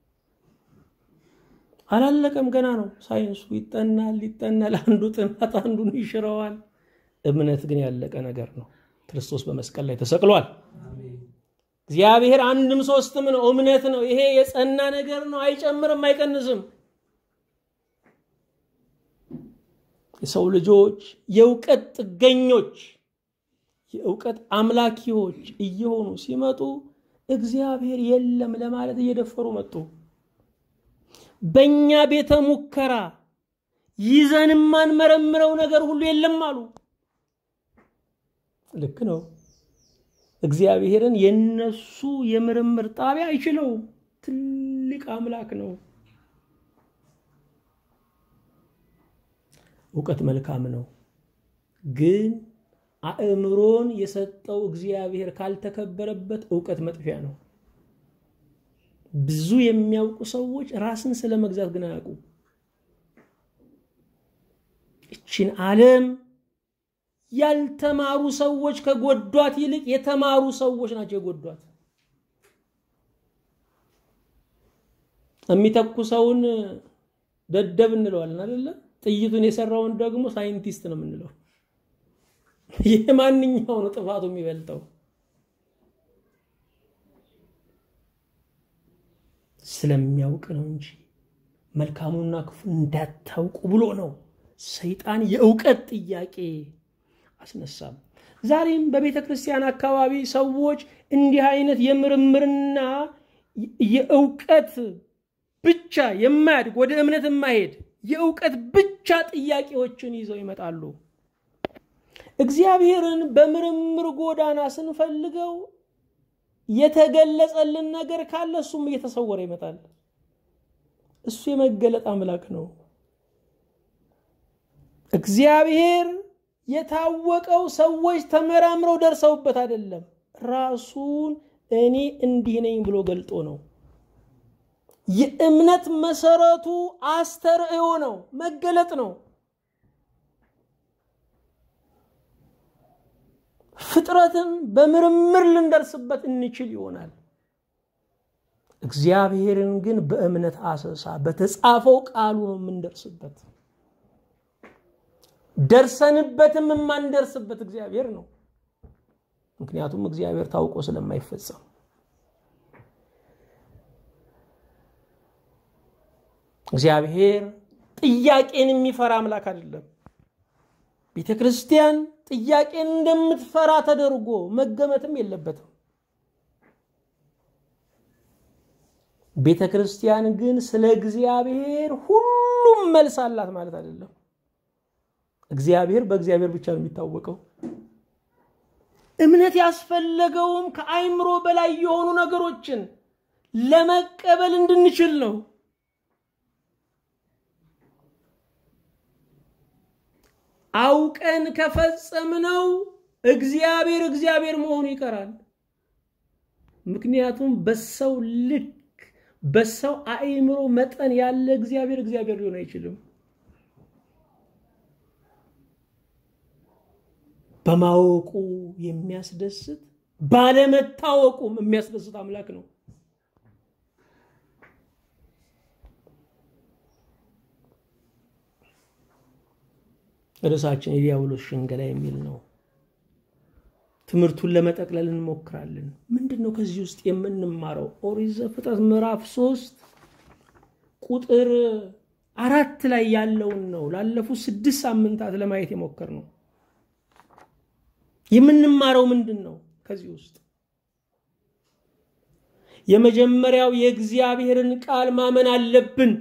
አላለቀም፣ ገና ነው ሳይንሱ። ይጠናል ይጠናል፣ አንዱ ጥናት አንዱን ይሽረዋል። እምነት ግን ያለቀ ነገር ነው። ክርስቶስ በመስቀል ላይ ተሰቅሏል። እግዚአብሔር አንድም ሶስትም ነው፣ እምነት ነው። ይሄ የጸና ነገር ነው፣ አይጨምርም፣ አይቀንስም። የሰው ልጆች የእውቀት ጥገኞች የእውቀት አምላኪዎች እየሆኑ ሲመጡ እግዚአብሔር የለም ለማለት እየደፈሩ መጡ። በእኛ ቤተ ሙከራ ይዘን የማንመረምረው ነገር ሁሉ የለም አሉ። ልክ ነው። እግዚአብሔርን የነሱ የምርምር ጣቢያ አይችለውም። ትልቅ አምላክ ነው። እውቀት መልካም ነው፣ ግን አእምሮን የሰጠው እግዚአብሔር ካልተከበረበት እውቀት መጥፊያ ነው። ብዙ የሚያውቁ ሰዎች ራስን ስለ መግዛት ግን አያውቁ። እችን ዓለም ያልተማሩ ሰዎች ከጎዷት ይልቅ የተማሩ ሰዎች ናቸው የጎዷት። የሚተኩሰውን ደደብ እንለዋለን አይደለ? ጥይቱን የሰራውን ደግሞ ሳይንቲስት ነው የምንለው። ይህ ማንኛው ነው ጥፋቱ የሚበልጠው? ስለሚያውቅ ነው እንጂ መልካሙና ክፉ እንዳታውቁ ብሎ ነው ሰይጣን የእውቀት ጥያቄ አስነሳም። ዛሬም በቤተ ክርስቲያን አካባቢ ሰዎች እንዲህ አይነት የምርምርና የእውቀት ብቻ የማያድግ ወደ እምነት የማይሄድ የእውቀት ብቻ ጥያቄዎችን ይዘው ይመጣሉ። እግዚአብሔርን በምርምር ጎዳና ስንፈልገው የተገለጸልን ነገር ካለ እሱም እየተሰወረ ይመጣል። እሱ የመገለጥ አምላክ ነው። እግዚአብሔር የታወቀው ሰዎች ተመራምረው ደርሰውበት አይደለም። ራሱን እኔ እንዲህ ነኝ ብሎ ገልጦ ነው። የእምነት መሰረቱ አስተርእዮ ነው፣ መገለጥ ነው። ፍጥረትን በምርምር ልንደርስበት እንችል ይሆናል። እግዚአብሔርን ግን በእምነት አሰሳ በተጻፈው ቃሉ ነው የምንደርስበት። ደርሰንበትም የማንደርስበት እግዚአብሔር ነው። ምክንያቱም እግዚአብሔር ታውቆ ስለማይፈጸም እግዚአብሔር ጥያቄን የሚፈራ አምላክ አይደለም። ቤተ ክርስቲያን ጥያቄን እንደምትፈራ ተደርጎ መገመትም የለበትም። ቤተ ክርስቲያን ግን ስለ እግዚአብሔር ሁሉም መልስ አላት ማለት አይደለም። እግዚአብሔር በእግዚአብሔር ብቻ ነው የሚታወቀው። እምነት ያስፈለገውም ከአይምሮ በላይ የሆኑ ነገሮችን ለመቀበል እንድንችል ነው። አውቀን ከፈጸምነው እግዚአብሔር እግዚአብሔር መሆኑ ይቀራል። ምክንያቱም በሰው ልክ በሰው አእምሮ መጠን ያለ እግዚአብሔር እግዚአብሔር ሊሆን አይችልም። በማወቁ የሚያስደስት ባለመታወቁም የሚያስደስት አምላክ ነው። ርዕሳችን የዲያብሎስ ሽንገላ የሚል ነው። ትምህርቱን ለመጠቅለል እንሞክራለን። ምንድን ነው ከዚህ ውስጥ የምንማረው? ኦሪት ዘፍጥረት ምዕራፍ ሶስት ቁጥር አራት ላይ ያለውን ነው ላለፉት ስድስት ሳምንታት ለማየት የሞከር ነው። የምንማረው ምንድን ነው ከዚህ ውስጥ? የመጀመሪያው የእግዚአብሔርን ቃል ማመን አለብን።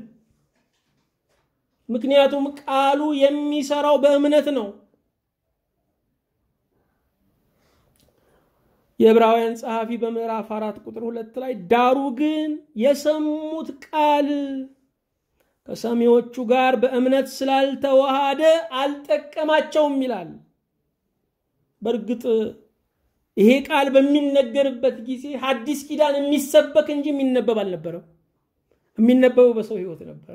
ምክንያቱም ቃሉ የሚሰራው በእምነት ነው። የዕብራውያን ጸሐፊ በምዕራፍ አራት ቁጥር ሁለት ላይ ዳሩ ግን የሰሙት ቃል ከሰሚዎቹ ጋር በእምነት ስላልተዋሃደ አልጠቀማቸውም ይላል። በእርግጥ ይሄ ቃል በሚነገርበት ጊዜ ሐዲስ ኪዳን የሚሰበክ እንጂ የሚነበብ አልነበረም። የሚነበበው በሰው ሕይወት ነበር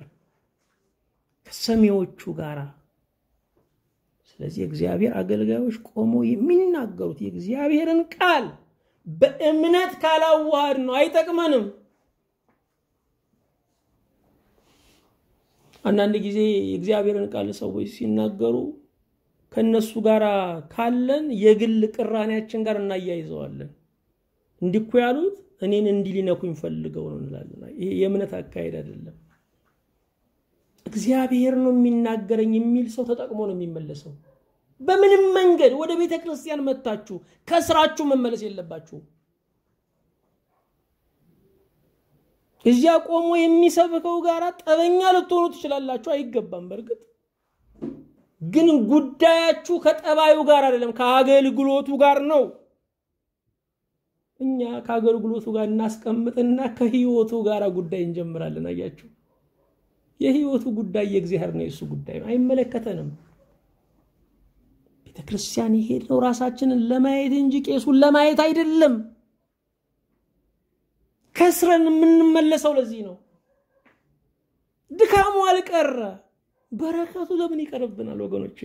ከሰሚዎቹ ጋር። ስለዚህ የእግዚአብሔር አገልጋዮች ቆመው የሚናገሩት የእግዚአብሔርን ቃል በእምነት ካላዋሃድ ነው አይጠቅመንም። አንዳንድ ጊዜ የእግዚአብሔርን ቃል ሰዎች ሲናገሩ ከእነሱ ጋር ካለን የግል ቅራኔያችን ጋር እናያይዘዋለን። እንዲኮ ያሉት እኔን እንዲህ ሊነኩኝ ፈልገው ነው እንላለን። ይሄ የእምነት አካሄድ አይደለም። እግዚአብሔር ነው የሚናገረኝ የሚል ሰው ተጠቅሞ ነው የሚመለሰው። በምንም መንገድ ወደ ቤተ ክርስቲያን መታችሁ ከስራችሁ መመለስ የለባችሁ። እዚያ ቆሞ የሚሰብከው ጋር ጠበኛ ልትሆኑ ትችላላችሁ፣ አይገባም። በእርግጥ ግን ጉዳያችሁ ከጠባዩ ጋር አይደለም፣ ከአገልግሎቱ ጋር ነው። እኛ ከአገልግሎቱ ጋር እናስቀምጥና ከህይወቱ ጋር ጉዳይ እንጀምራለን። አያችሁ፣ የህይወቱ ጉዳይ የእግዚአብሔር ነው፣ የእሱ ጉዳይ ነው፣ አይመለከተንም። ቤተ ክርስቲያን የሄድነው ራሳችንን ለማየት እንጂ ቄሱን ለማየት አይደለም። ከስረን የምንመለሰው ለዚህ ነው። ድካሙ አልቀረ በረከቱ ለምን ይቀርብናል ወገኖች?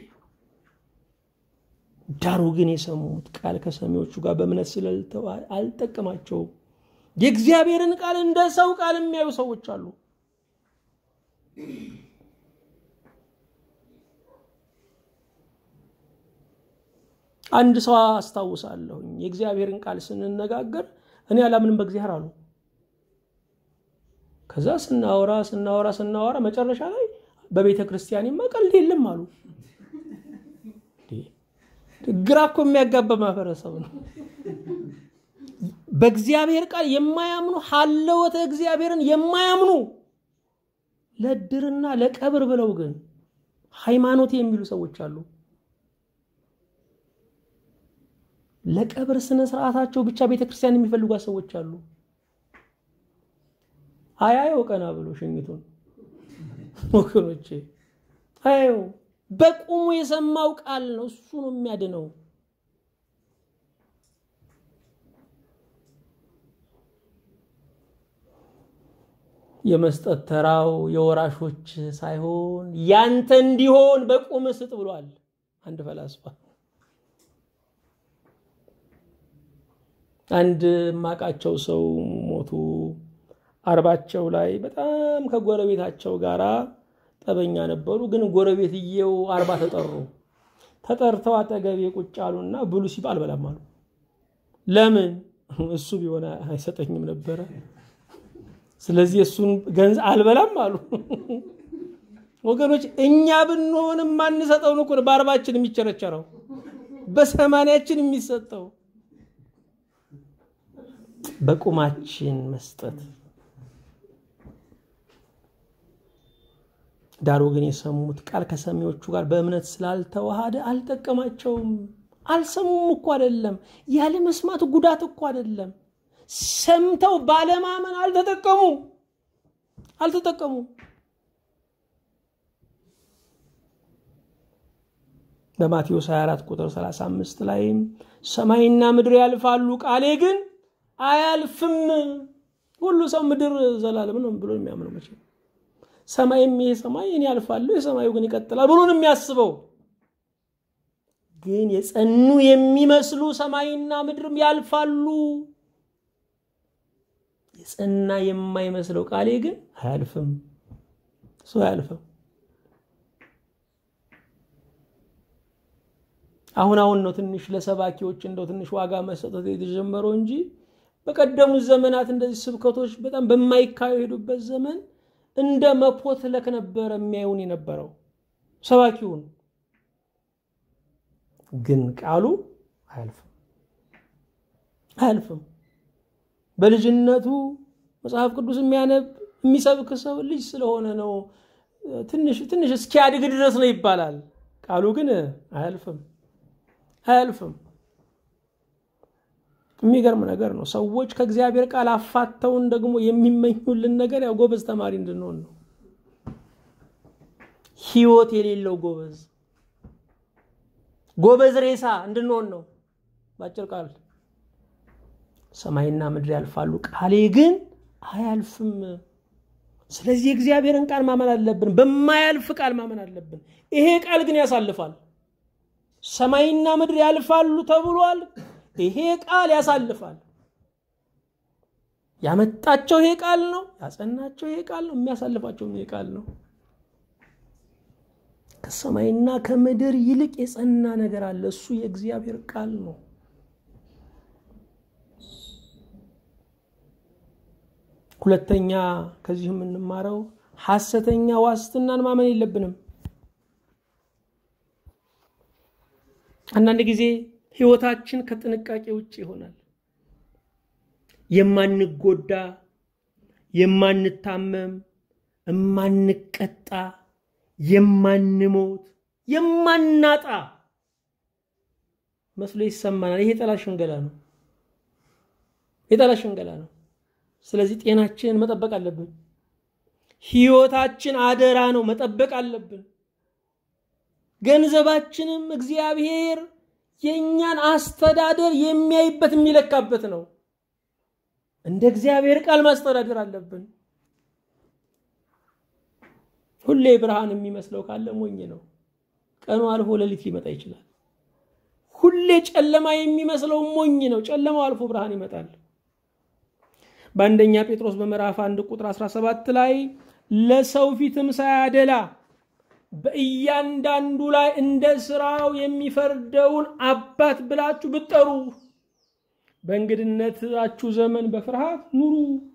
ዳሩ ግን የሰሙት ቃል ከሰሚዎቹ ጋር በእምነት ስለልተው አልጠቀማቸውም። የእግዚአብሔርን ቃል እንደ ሰው ቃል የሚያዩ ሰዎች አሉ። አንድ ሰው አስታውሳለሁኝ። የእግዚአብሔርን ቃል ስንነጋገር እኔ አላምንም በእግዚአብሔር አሉ። ከዛ ስናወራ ስናወራ ስናወራ መጨረሻ ላይ በቤተ ክርስቲያንማ ቀልድ የለም አሉ። ግራ እኮ የሚያጋባ ማህበረሰብ ነው። በእግዚአብሔር ቃል የማያምኑ ሀለወተ እግዚአብሔርን የማያምኑ ለድርና ለቀብር ብለው ግን ሃይማኖት የሚሉ ሰዎች አሉ። ለቀብር ስነ ስርዓታቸው ብቻ ቤተ ክርስቲያን የሚፈልጓት ሰዎች አሉ። አያየው ቀና ብሎ ሽኝቱን ወገኖቼ አየው። በቁሙ የሰማው ቃል ነው፣ እሱ ነው የሚያድነው። የመስጠት ተራው የወራሾች ሳይሆን ያንተ እንዲሆን በቁም ስጥ ብሏል አንድ ፈላስፋ። አንድ ማቃቸው ሰው ሞቱ። አርባቸው ላይ በጣም ከጎረቤታቸው ጋር ጠበኛ ነበሩ። ግን ጎረቤትየው አርባ ተጠሩ። ተጠርተው አጠገቤ ቁጭ አሉና ብሉ ሲባል አልበላም አሉ። ለምን? እሱ ቢሆን አይሰጠኝም ነበረ። ስለዚህ እሱን ገንዘብ አልበላም አሉ። ወገኖች እኛ ብንሆን የማንሰጠውን እኮ በአርባችን የሚቸረቸረው በሰማንያችን የሚሰጠው በቁማችን መስጠት ዳሩ ግን የሰሙት ቃል ከሰሚዎቹ ጋር በእምነት ስላልተዋሃደ አልጠቀማቸውም። አልሰሙም እኮ አይደለም፣ ያለ መስማት ጉዳት እኮ አይደለም። ሰምተው ባለማመን አልተጠቀሙ አልተጠቀሙ። በማቴዎስ 24 ቁጥር 35 ላይም ሰማይና ምድር ያልፋሉ፣ ቃሌ ግን አያልፍም። ሁሉ ሰው ምድር ዘላለም ነው ብሎ የሚያምነው መቼ ሰማይም ይሄ ሰማይ እኔ ያልፋለሁ የሰማዩ ግን ይቀጥላል ብሎ ነው የሚያስበው። ግን የጸኑ የሚመስሉ ሰማይና ምድርም ያልፋሉ። የጸና የማይመስለው ቃሌ ግን አያልፍም። እሱ አያልፍም። አሁን አሁን ነው ትንሽ ለሰባኪዎች እንደው ትንሽ ዋጋ መሰጠት የተጀመረው እንጂ በቀደሙት ዘመናት እንደዚህ ስብከቶች በጣም በማይካሄዱበት ዘመን እንደ መፖትለክ ነበረ የሚያዩን የነበረው ሰባኪውን። ግን ቃሉ አያልፍም አያልፍም። በልጅነቱ መጽሐፍ ቅዱስ የሚያነብ የሚሰብክ ሰው ልጅ ስለሆነ ነው ትንሽ ትንሽ እስኪያድግ ድረስ ነው ይባላል። ቃሉ ግን አያልፍም አያልፍም። የሚገርም ነገር ነው። ሰዎች ከእግዚአብሔር ቃል አፋተውን ደግሞ የሚመኙልን ነገር ያው ጎበዝ ተማሪ እንድንሆን ነው። ህይወት የሌለው ጎበዝ ጎበዝ ሬሳ እንድንሆን ነው። በአጭር ቃል ሰማይና ምድር ያልፋሉ፣ ቃሌ ግን አያልፍም። ስለዚህ የእግዚአብሔርን ቃል ማመን አለብን። በማያልፍ ቃል ማመን አለብን። ይሄ ቃል ግን ያሳልፋል። ሰማይና ምድር ያልፋሉ ተብሏል። ይሄ ቃል ያሳልፋል። ያመጣቸው ይሄ ቃል ነው። ያጸናቸው ይሄ ቃል ነው። የሚያሳልፋቸውም ይሄ ቃል ነው። ከሰማይና ከምድር ይልቅ የጸና ነገር አለ። እሱ የእግዚአብሔር ቃል ነው። ሁለተኛ ከዚህ የምንማረው ሐሰተኛ ዋስትናን ማመን የለብንም። አንዳንድ ጊዜ ህይወታችን ከጥንቃቄ ውጭ ይሆናል። የማንጎዳ፣ የማንታመም፣ የማንቀጣ፣ የማንሞት፣ የማናጣ መስሎ ይሰማናል። ይሄ የጠላት ሽንገላ ነው። የጠላት ሽንገላ ነው። ስለዚህ ጤናችንን መጠበቅ አለብን። ህይወታችን አደራ ነው፣ መጠበቅ አለብን። ገንዘባችንም እግዚአብሔር የእኛን አስተዳደር የሚያይበት የሚለካበት ነው። እንደ እግዚአብሔር ቃል ማስተዳደር አለብን። ሁሌ ብርሃን የሚመስለው ካለ ሞኝ ነው። ቀኑ አልፎ ሌሊት ሊመጣ ይችላል። ሁሌ ጨለማ የሚመስለው ሞኝ ነው። ጨለማው አልፎ ብርሃን ይመጣል። በአንደኛ ጴጥሮስ በምዕራፍ አንድ ቁጥር 17 ላይ ለሰው ፊትም ሳያደላ በእያንዳንዱ ላይ እንደ ስራው የሚፈርደውን አባት ብላችሁ ብትጠሩ በእንግድነታችሁ ዘመን በፍርሃት ኑሩ።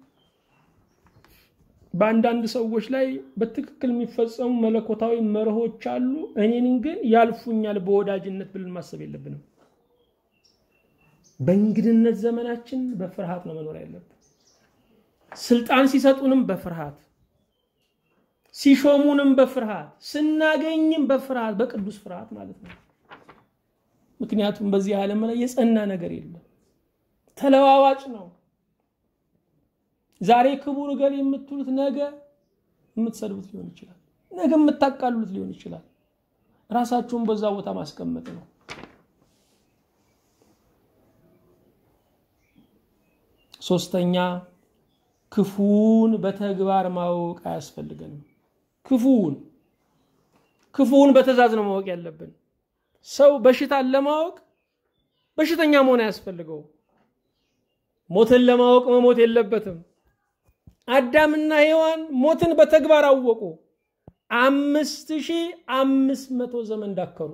በአንዳንድ ሰዎች ላይ በትክክል የሚፈጸሙ መለኮታዊ መርሆች አሉ። እኔን ግን ያልፉኛል በወዳጅነት ብለን ማሰብ የለብንም። በእንግድነት ዘመናችን በፍርሃት ነው መኖር ያለብን። ስልጣን ሲሰጡንም በፍርሃት ሲሾሙንም በፍርሃት ስናገኝም በፍርሃት በቅዱስ ፍርሃት ማለት ነው። ምክንያቱም በዚህ ዓለም ላይ የጸና ነገር የለም፣ ተለዋዋጭ ነው። ዛሬ ክቡር እገሌ የምትሉት ነገ የምትሰድቡት ሊሆን ይችላል፣ ነገ የምታቃሉት ሊሆን ይችላል። ራሳችሁን በዛ ቦታ ማስቀመጥ ነው። ሶስተኛ ክፉውን በተግባር ማወቅ አያስፈልገንም። ክፉውን ክፉውን በትእዛዝ ነው ማወቅ ያለብን። ሰው በሽታን ለማወቅ በሽተኛ መሆን አያስፈልገው። ሞትን ለማወቅ መሞት የለበትም። አዳምና ሔዋን ሞትን በተግባር አወቁ። አምስት ሺህ አምስት መቶ ዘመን ዳከሩ።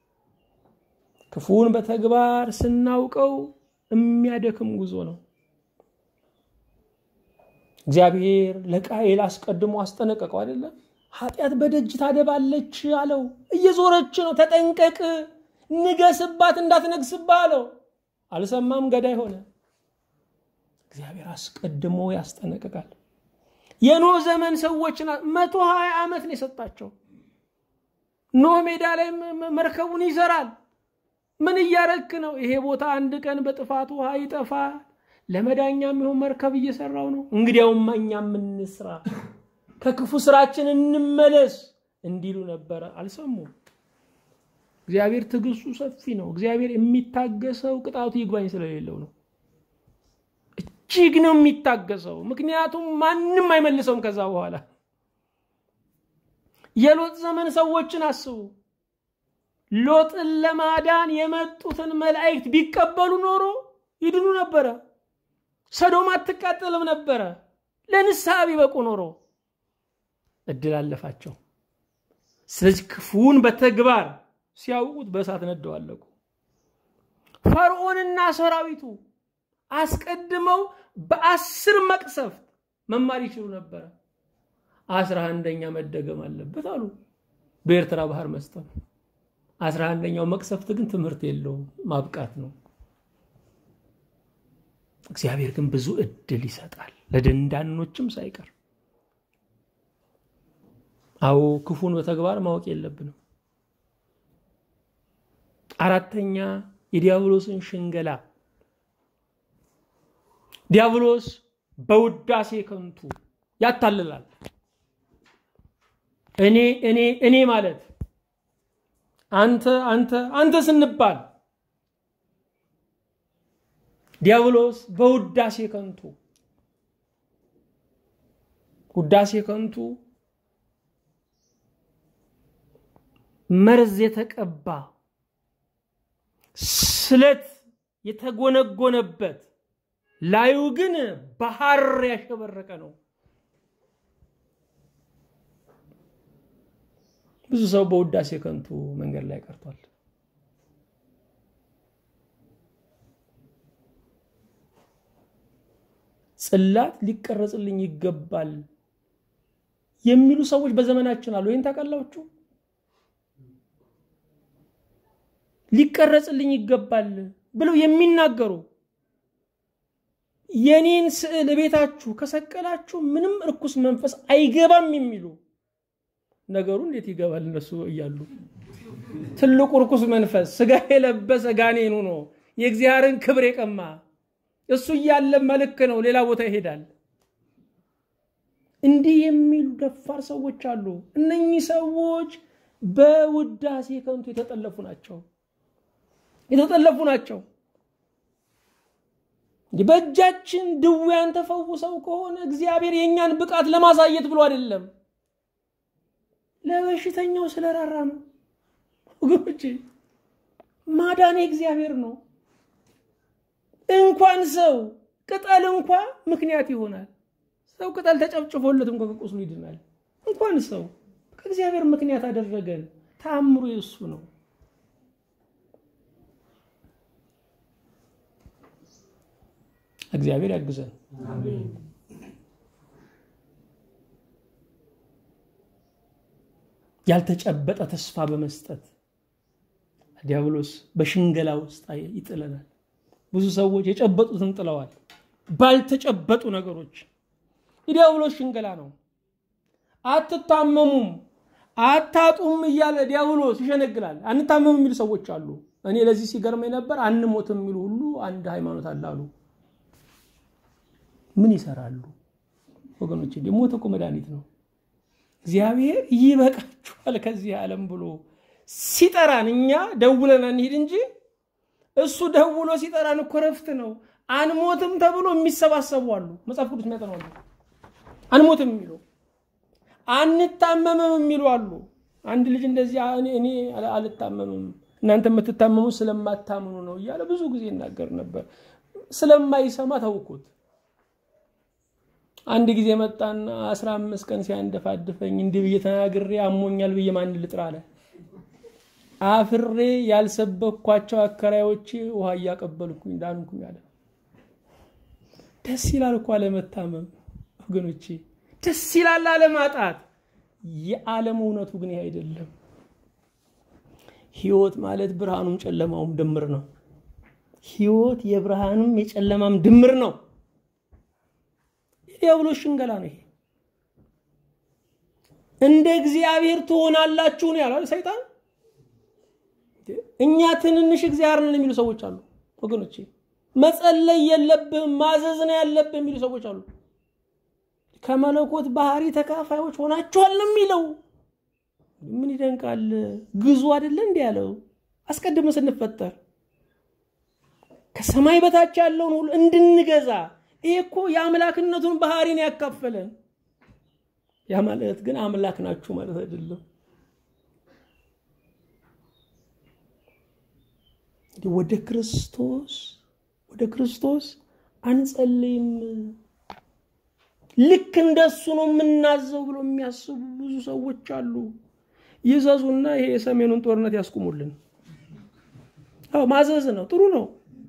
ክፉውን በተግባር ስናውቀው የሚያደክም ጉዞ ነው። እግዚአብሔር ለቃየል አስቀድሞ አስጠነቀቀው አይደለም? ኃጢአት በደጅ ታደባለች አለው። እየዞረች ነው፣ ተጠንቀቅ፣ ንገስባት፣ እንዳትነግስባት አለው። አልሰማም፣ ገዳይ ሆነ። እግዚአብሔር አስቀድሞ ያስጠነቅቃል። የኖህ ዘመን ሰዎች መቶ ሀያ ዓመት ነው የሰጣቸው። ኖህ ሜዳ ላይ መርከቡን ይሰራል። ምን እያረክ ነው? ይሄ ቦታ አንድ ቀን በጥፋት ውሃ ይጠፋል፣ ለመዳኛ የሚሆን መርከብ እየሰራው ነው። እንግዲያውማ እኛ የምንስራ ከክፉ ስራችን እንመለስ እንዲሉ ነበረ። አልሰሙም። እግዚአብሔር ትዕግስቱ ሰፊ ነው። እግዚአብሔር የሚታገሰው ቅጣቱ ይግባኝ ስለሌለው ነው። እጅግ ነው የሚታገሰው። ምክንያቱም ማንም አይመልሰውም ከዛ በኋላ። የሎጥ ዘመን ሰዎችን አስቡ። ሎጥን ለማዳን የመጡትን መላእክት ቢቀበሉ ኖሮ ይድኑ ነበረ። ሰዶም አትቃጠልም ነበረ። ለንስሐ ቢበቁ ኖሮ እድል አለፋቸው። ስለዚህ ክፉውን በተግባር ሲያውቁት በእሳት ነደው አለቁ። ፈርዖንና ሰራዊቱ አስቀድመው በአስር መቅሰፍት መማር ይችሉ ነበረ። አስራ አንደኛ መደገም አለበት አሉ። በኤርትራ ባህር መስጠም። አስራ አንደኛው መቅሰፍት ግን ትምህርት የለውም፣ ማብቃት ነው። እግዚአብሔር ግን ብዙ እድል ይሰጣል፣ ለደንዳኖችም ሳይቀር። አዎ ክፉን በተግባር ማወቅ የለብንም። አራተኛ የዲያብሎስን ሽንገላ። ዲያብሎስ በውዳሴ ከንቱ ያታልላል። እኔ እኔ እኔ ማለት አንተ አንተ አንተ ስንባል ዲያብሎስ በውዳሴ ከንቱ ውዳሴ ከንቱ መርዝ የተቀባ ስለት የተጎነጎነበት ላዩ ግን በሐር ያሸበረቀ ነው። ብዙ ሰው በውዳሴ ከንቱ መንገድ ላይ ቀርቷል። ጽላት ሊቀረጽልኝ ይገባል የሚሉ ሰዎች በዘመናችን አሉ። ይህን ታውቃላችሁ? ሊቀረጽልኝ ይገባል ብለው የሚናገሩ የኔን ስዕል ቤታችሁ ከሰቀላችሁ ምንም እርኩስ መንፈስ አይገባም የሚሉ ነገሩ እንዴት ይገባል? እነሱ እያሉ ትልቁ እርኩስ መንፈስ ስጋ የለበሰ ጋኔኑ ነው የእግዚአብሔርን ክብር የቀማ እሱ እያለ መልክ ነው፣ ሌላ ቦታ ይሄዳል። እንዲህ የሚሉ ደፋር ሰዎች አሉ። እነኚህ ሰዎች በውዳሴ ከንቱ የተጠለፉ ናቸው የተጠለፉ ናቸው። በእጃችን ድውያን ተፈውሰው ከሆነ እግዚአብሔር የእኛን ብቃት ለማሳየት ብሎ አይደለም፣ ለበሽተኛው ስለራራ ነው። ወገኖቼ ማዳን እግዚአብሔር ነው። እንኳን ሰው ቅጠል እንኳ ምክንያት ይሆናል። ሰው ቅጠል ተጨፍጭፎለት እንኳ ከቁስሉ ይድናል። እንኳን ሰው ከእግዚአብሔር ምክንያት አደረገን። ተአምሩ የእሱ ነው። እግዚአብሔር ያግዘን። ያልተጨበጠ ተስፋ በመስጠት ዲያብሎስ በሽንገላ ውስጥ ይጥለናል። ብዙ ሰዎች የጨበጡትን ጥለዋል ባልተጨበጡ ነገሮች። የዲያብሎስ ሽንገላ ነው። አትታመሙም፣ አታጡም እያለ ዲያብሎስ ይሸነግላል። አንታመም የሚሉ ሰዎች አሉ። እኔ ለዚህ ሲገርመኝ ነበር። አንሞትም የሚሉ ሁሉ አንድ ሃይማኖት አለ አሉ። ምን ይሰራሉ ወገኖች? ሞት እኮ መድኃኒት ነው። እግዚአብሔር ይበቃችኋል ከዚህ ዓለም ብሎ ሲጠራን እኛ ደውለን አንሂድ እንጂ እሱ ደውሎ ሲጠራን እኮ ረፍት ነው። አንሞትም ተብሎ የሚሰባሰቡ አሉ። መጽሐፍ ቅዱስ የሚያጠኑ አሉ። አንሞትም የሚሉ አንታመምም የሚሉ አሉ። አንድ ልጅ እንደዚህ እኔ አልታመምም እናንተ የምትታመሙ ስለማታምኑ ነው እያለ ብዙ ጊዜ ይናገር ነበር። ስለማይሰማ ተውኩት። አንድ ጊዜ መጣና አስራ አምስት ቀን ሲያንደፋድፈኝ እንዲህ ብዬ ተናግሬ አሞኛል ብዬ ማን ልጥራ አለ። አፍሬ ያልሰበኳቸው አከራዮቼ ውሃ እያቀበልኩኝ ዳንኩኝ አለ። ደስ ይላል እኮ አለመታመም ወገኖቼ፣ ደስ ይላል አለማጣት። የዓለም እውነቱ ግን ይህ አይደለም። ህይወት ማለት ብርሃኑም ጨለማውም ድምር ነው። ህይወት የብርሃኑም የጨለማም ድምር ነው። የዲያብሎስ ሽንገላ ነው ይሄ። እንደ እግዚአብሔር ትሆናላችሁ ነው ያለው ሰይጣን። እኛ ትንንሽ እግዚአብሔር ነን የሚሉ ሰዎች አሉ ወገኖቼ። መጸለይ የለብህም ማዘዝ ነው ያለብህ የሚሉ ሰዎች አሉ። ከመለኮት ባህሪ ተካፋዮች ሆናችኋል ነው የሚለው። ምን ይደንቃል? ግዙ አይደለ እንዲህ ያለው አስቀድመን ስንፈጠር ከሰማይ በታች ያለውን ሁሉ እንድንገዛ። ይሄ እኮ የአምላክነቱን ባህሪን ያካፈለን። ያ ማለት ግን አምላክ ናችሁ ማለት አይደለም። ወደ ክርስቶስ ወደ ክርስቶስ አንጸልይም። ልክ እንደሱ ነው የምናዘው ብሎ የሚያስቡ ብዙ ሰዎች አሉ። ይዘዙና ይሄ የሰሜኑን ጦርነት ያስቁሙልን። አዎ ማዘዝ ነው፣ ጥሩ ነው።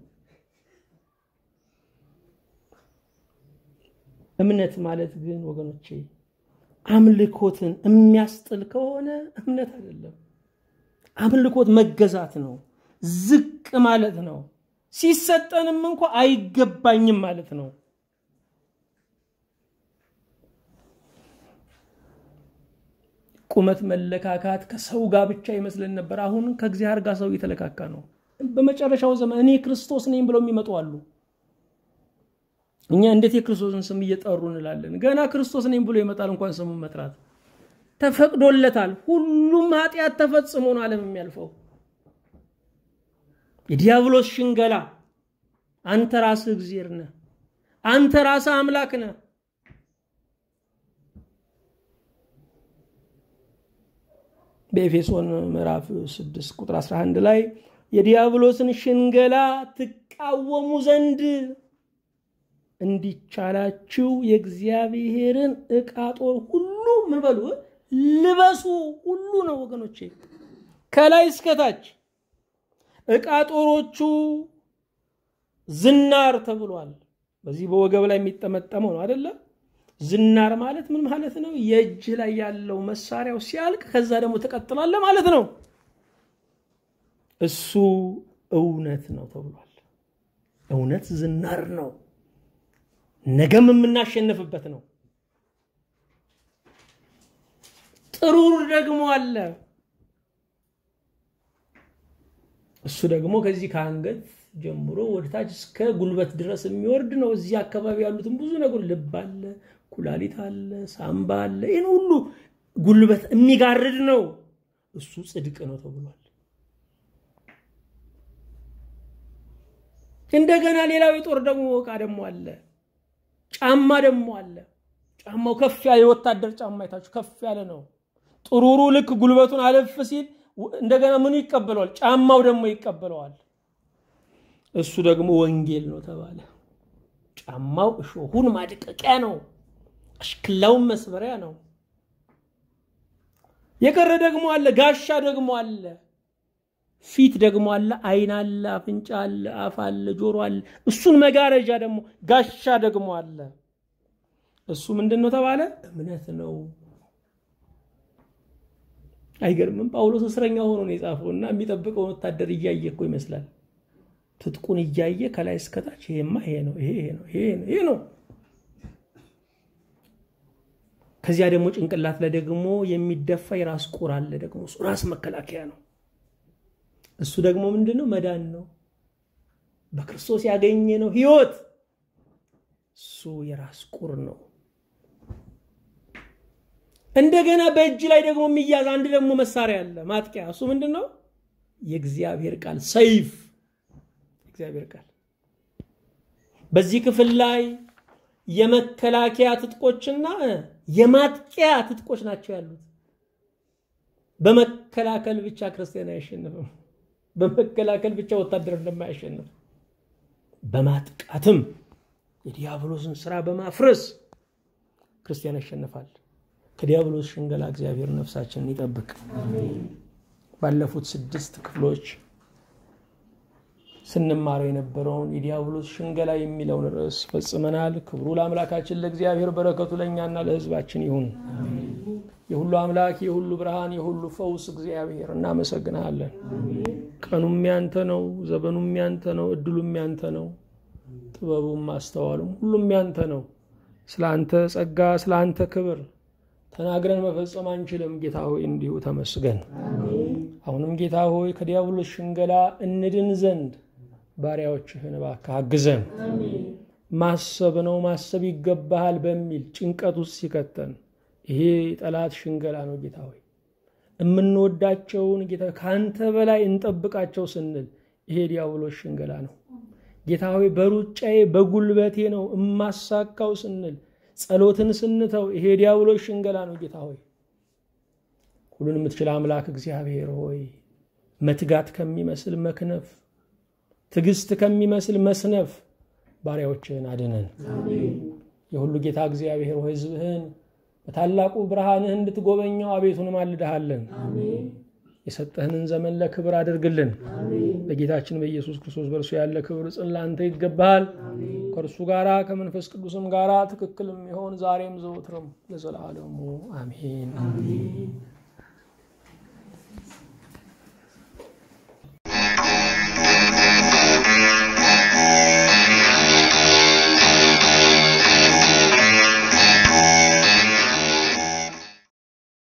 እምነት ማለት ግን ወገኖቼ አምልኮትን የሚያስጥል ከሆነ እምነት አይደለም። አምልኮት መገዛት ነው፣ ዝቅ ማለት ነው። ሲሰጠንም እንኳ አይገባኝም ማለት ነው። ቁመት መለካካት ከሰው ጋር ብቻ ይመስለን ነበር። አሁን ከእግዚአብሔር ጋር ሰው እየተለካካ ነው። በመጨረሻው ዘመን እኔ ክርስቶስ ነኝ ብለው የሚመጡ አሉ። እኛ እንዴት የክርስቶስን ስም እየጠሩ እንላለን? ገና ክርስቶስ ነኝ ብሎ ይመጣል። እንኳን ስሙን መጥራት ተፈቅዶለታል። ሁሉም ኃጢአት ተፈጽሞ ነው ዓለም የሚያልፈው። የዲያብሎስ ሽንገላ አንተ ራስህ እግዚአብሔር ነህ፣ አንተ ራስህ አምላክ ነህ። በኤፌሶን ምዕራፍ 6 ቁጥር 11 ላይ የዲያብሎስን ሽንገላ ትቃወሙ ዘንድ እንዲቻላችሁ የእግዚአብሔርን ዕቃ ጦር ሁሉ ምን በሉ ልበሱ። ሁሉ ነው ወገኖቼ፣ ከላይ እስከታች ዕቃ ጦሮቹ ዝናር ተብሏል። በዚህ በወገብ ላይ የሚጠመጠመው ነው አይደለም? ዝናር ማለት ምን ማለት ነው? የእጅ ላይ ያለው መሳሪያው ሲያልቅ ከዛ ደግሞ ትቀጥላለህ ማለት ነው። እሱ እውነት ነው ተብሏል። እውነት ዝናር ነው። ነገም የምናሸንፍበት ነው። ጥሩር ደግሞ አለ። እሱ ደግሞ ከዚህ ከአንገት ጀምሮ ወደታች እስከ ጉልበት ድረስ የሚወርድ ነው። እዚህ አካባቢ ያሉትን ብዙ ነገር ልብ አለ፣ ኩላሊት አለ፣ ሳምባ አለ። ይህን ሁሉ ጉልበት የሚጋርድ ነው። እሱ ጽድቅ ነው ተብሏል። እንደገና ሌላው የጦር ደግሞ ዕቃ ደግሞ አለ። ጫማ ደግሞ አለ። ጫማው ከፍ ያለ የወታደር ጫማ አይታችሁ ከፍ ያለ ነው። ጥሩሩ ልክ ጉልበቱን አለፍ ሲል እንደገና ምኑ ይቀበለዋል? ጫማው ደግሞ ይቀበለዋል። እሱ ደግሞ ወንጌል ነው ተባለ። ጫማው እሾሁን ማድቀቂያ ነው፣ አሽክላውን መስበሪያ ነው። የቀረ ደግሞ አለ፣ ጋሻ ደግሞ አለ፣ ፊት ደግሞ አለ፣ ዓይን አለ፣ አፍንጫ አለ፣ አፍ አለ፣ ጆሮ አለ። እሱን መጋረጃ ደግሞ ጋሻ ደግሞ አለ። እሱ ምንድን ነው ተባለ? እምነት ነው። አይገርምም? ጳውሎስ እስረኛ ሆኖ ነው የጻፈው እና የሚጠብቀውን ወታደር እያየ እኮ ይመስላል ትጥቁን እያየ ከላይ እስከታች ይሄማ ይሄ ነው ይሄ ነው ይሄ ነው ይሄ ነው። ከዚያ ደግሞ ጭንቅላት ላይ ደግሞ የሚደፋ የራስ ቁር አለ። ደግሞ እሱ ራስ መከላከያ ነው። እሱ ደግሞ ምንድን ነው? መዳን ነው። በክርስቶስ ያገኘ ነው ህይወት። እሱ የራስ ቁር ነው። እንደገና በእጅ ላይ ደግሞ የሚያዝ አንድ ደግሞ መሳሪያ አለ፣ ማጥቂያ። እሱ ምንድን ነው? የእግዚአብሔር ቃል ሰይፍ እግዚአብሔር ቃል በዚህ ክፍል ላይ የመከላከያ ትጥቆችና የማጥቂያ ትጥቆች ናቸው ያሉት። በመከላከል ብቻ ክርስቲያን አያሸንፍም። በመከላከል ብቻ ወታደር እንደማያሸንፍ በማጥቃትም የዲያብሎስን ስራ በማፍረስ ክርስቲያን ያሸንፋል። ከዲያብሎስ ሽንገላ እግዚአብሔር ነፍሳችንን ይጠብቅ። ባለፉት ስድስት ክፍሎች ስንማረው የነበረውን የዲያብሎስ ሽንገላ የሚለውን ርዕስ ፈጽመናል። ክብሩ ለአምላካችን ለእግዚአብሔር፣ በረከቱ ለእኛና ለሕዝባችን ይሁን። የሁሉ አምላክ የሁሉ ብርሃን የሁሉ ፈውስ እግዚአብሔር እናመሰግናለን። ቀኑም ያንተ ነው፣ ዘመኑም ያንተ ነው፣ እድሉም ያንተ ነው፣ ጥበቡም ማስተዋሉም ሁሉም ያንተ ነው። ስለ አንተ ጸጋ፣ ስለ አንተ ክብር ተናግረን መፈጸም አንችልም። ጌታ ሆይ እንዲሁ ተመስገን። አሁንም ጌታ ሆይ ከዲያብሎስ ሽንገላ እንድን ዘንድ ባሪያዎችህን እባክህ አግዘን። ማሰብ ነው ማሰብ ይገባሃል በሚል ጭንቀት ውስጥ ሲከተን ይሄ ጠላት ሽንገላ ነው። ጌታ ሆይ የምንወዳቸውን ጌታ ከአንተ በላይ እንጠብቃቸው ስንል ይሄ ዲያብሎስ ሽንገላ ነው። ጌታ ሆይ በሩጫዬ በጉልበቴ ነው እማሳካው ስንል ጸሎትን ስንተው ይሄ ዲያብሎስ ሽንገላ ነው። ጌታ ሆይ ሁሉን የምትችል አምላክ እግዚአብሔር ሆይ መትጋት ከሚመስል መክነፍ፣ ትዕግስት ከሚመስል መስነፍ ባሪያዎችህን አድነን። የሁሉ ጌታ እግዚአብሔር ሆይ ሕዝብህን በታላቁ ብርሃንህ እንድትጎበኘው አቤቱን ማልድሃለን። የሰጠህንን ዘመን ለክብር አድርግልን። በጌታችን በኢየሱስ ክርስቶስ በእርሱ ያለ ክብር ጽን ለአንተ ይገባሃል። ከእርሱ ጋራ ከመንፈስ ቅዱስም ጋራ ትክክል የሚሆን ዛሬም ዘወትርም ለዘላለሙ አሜን።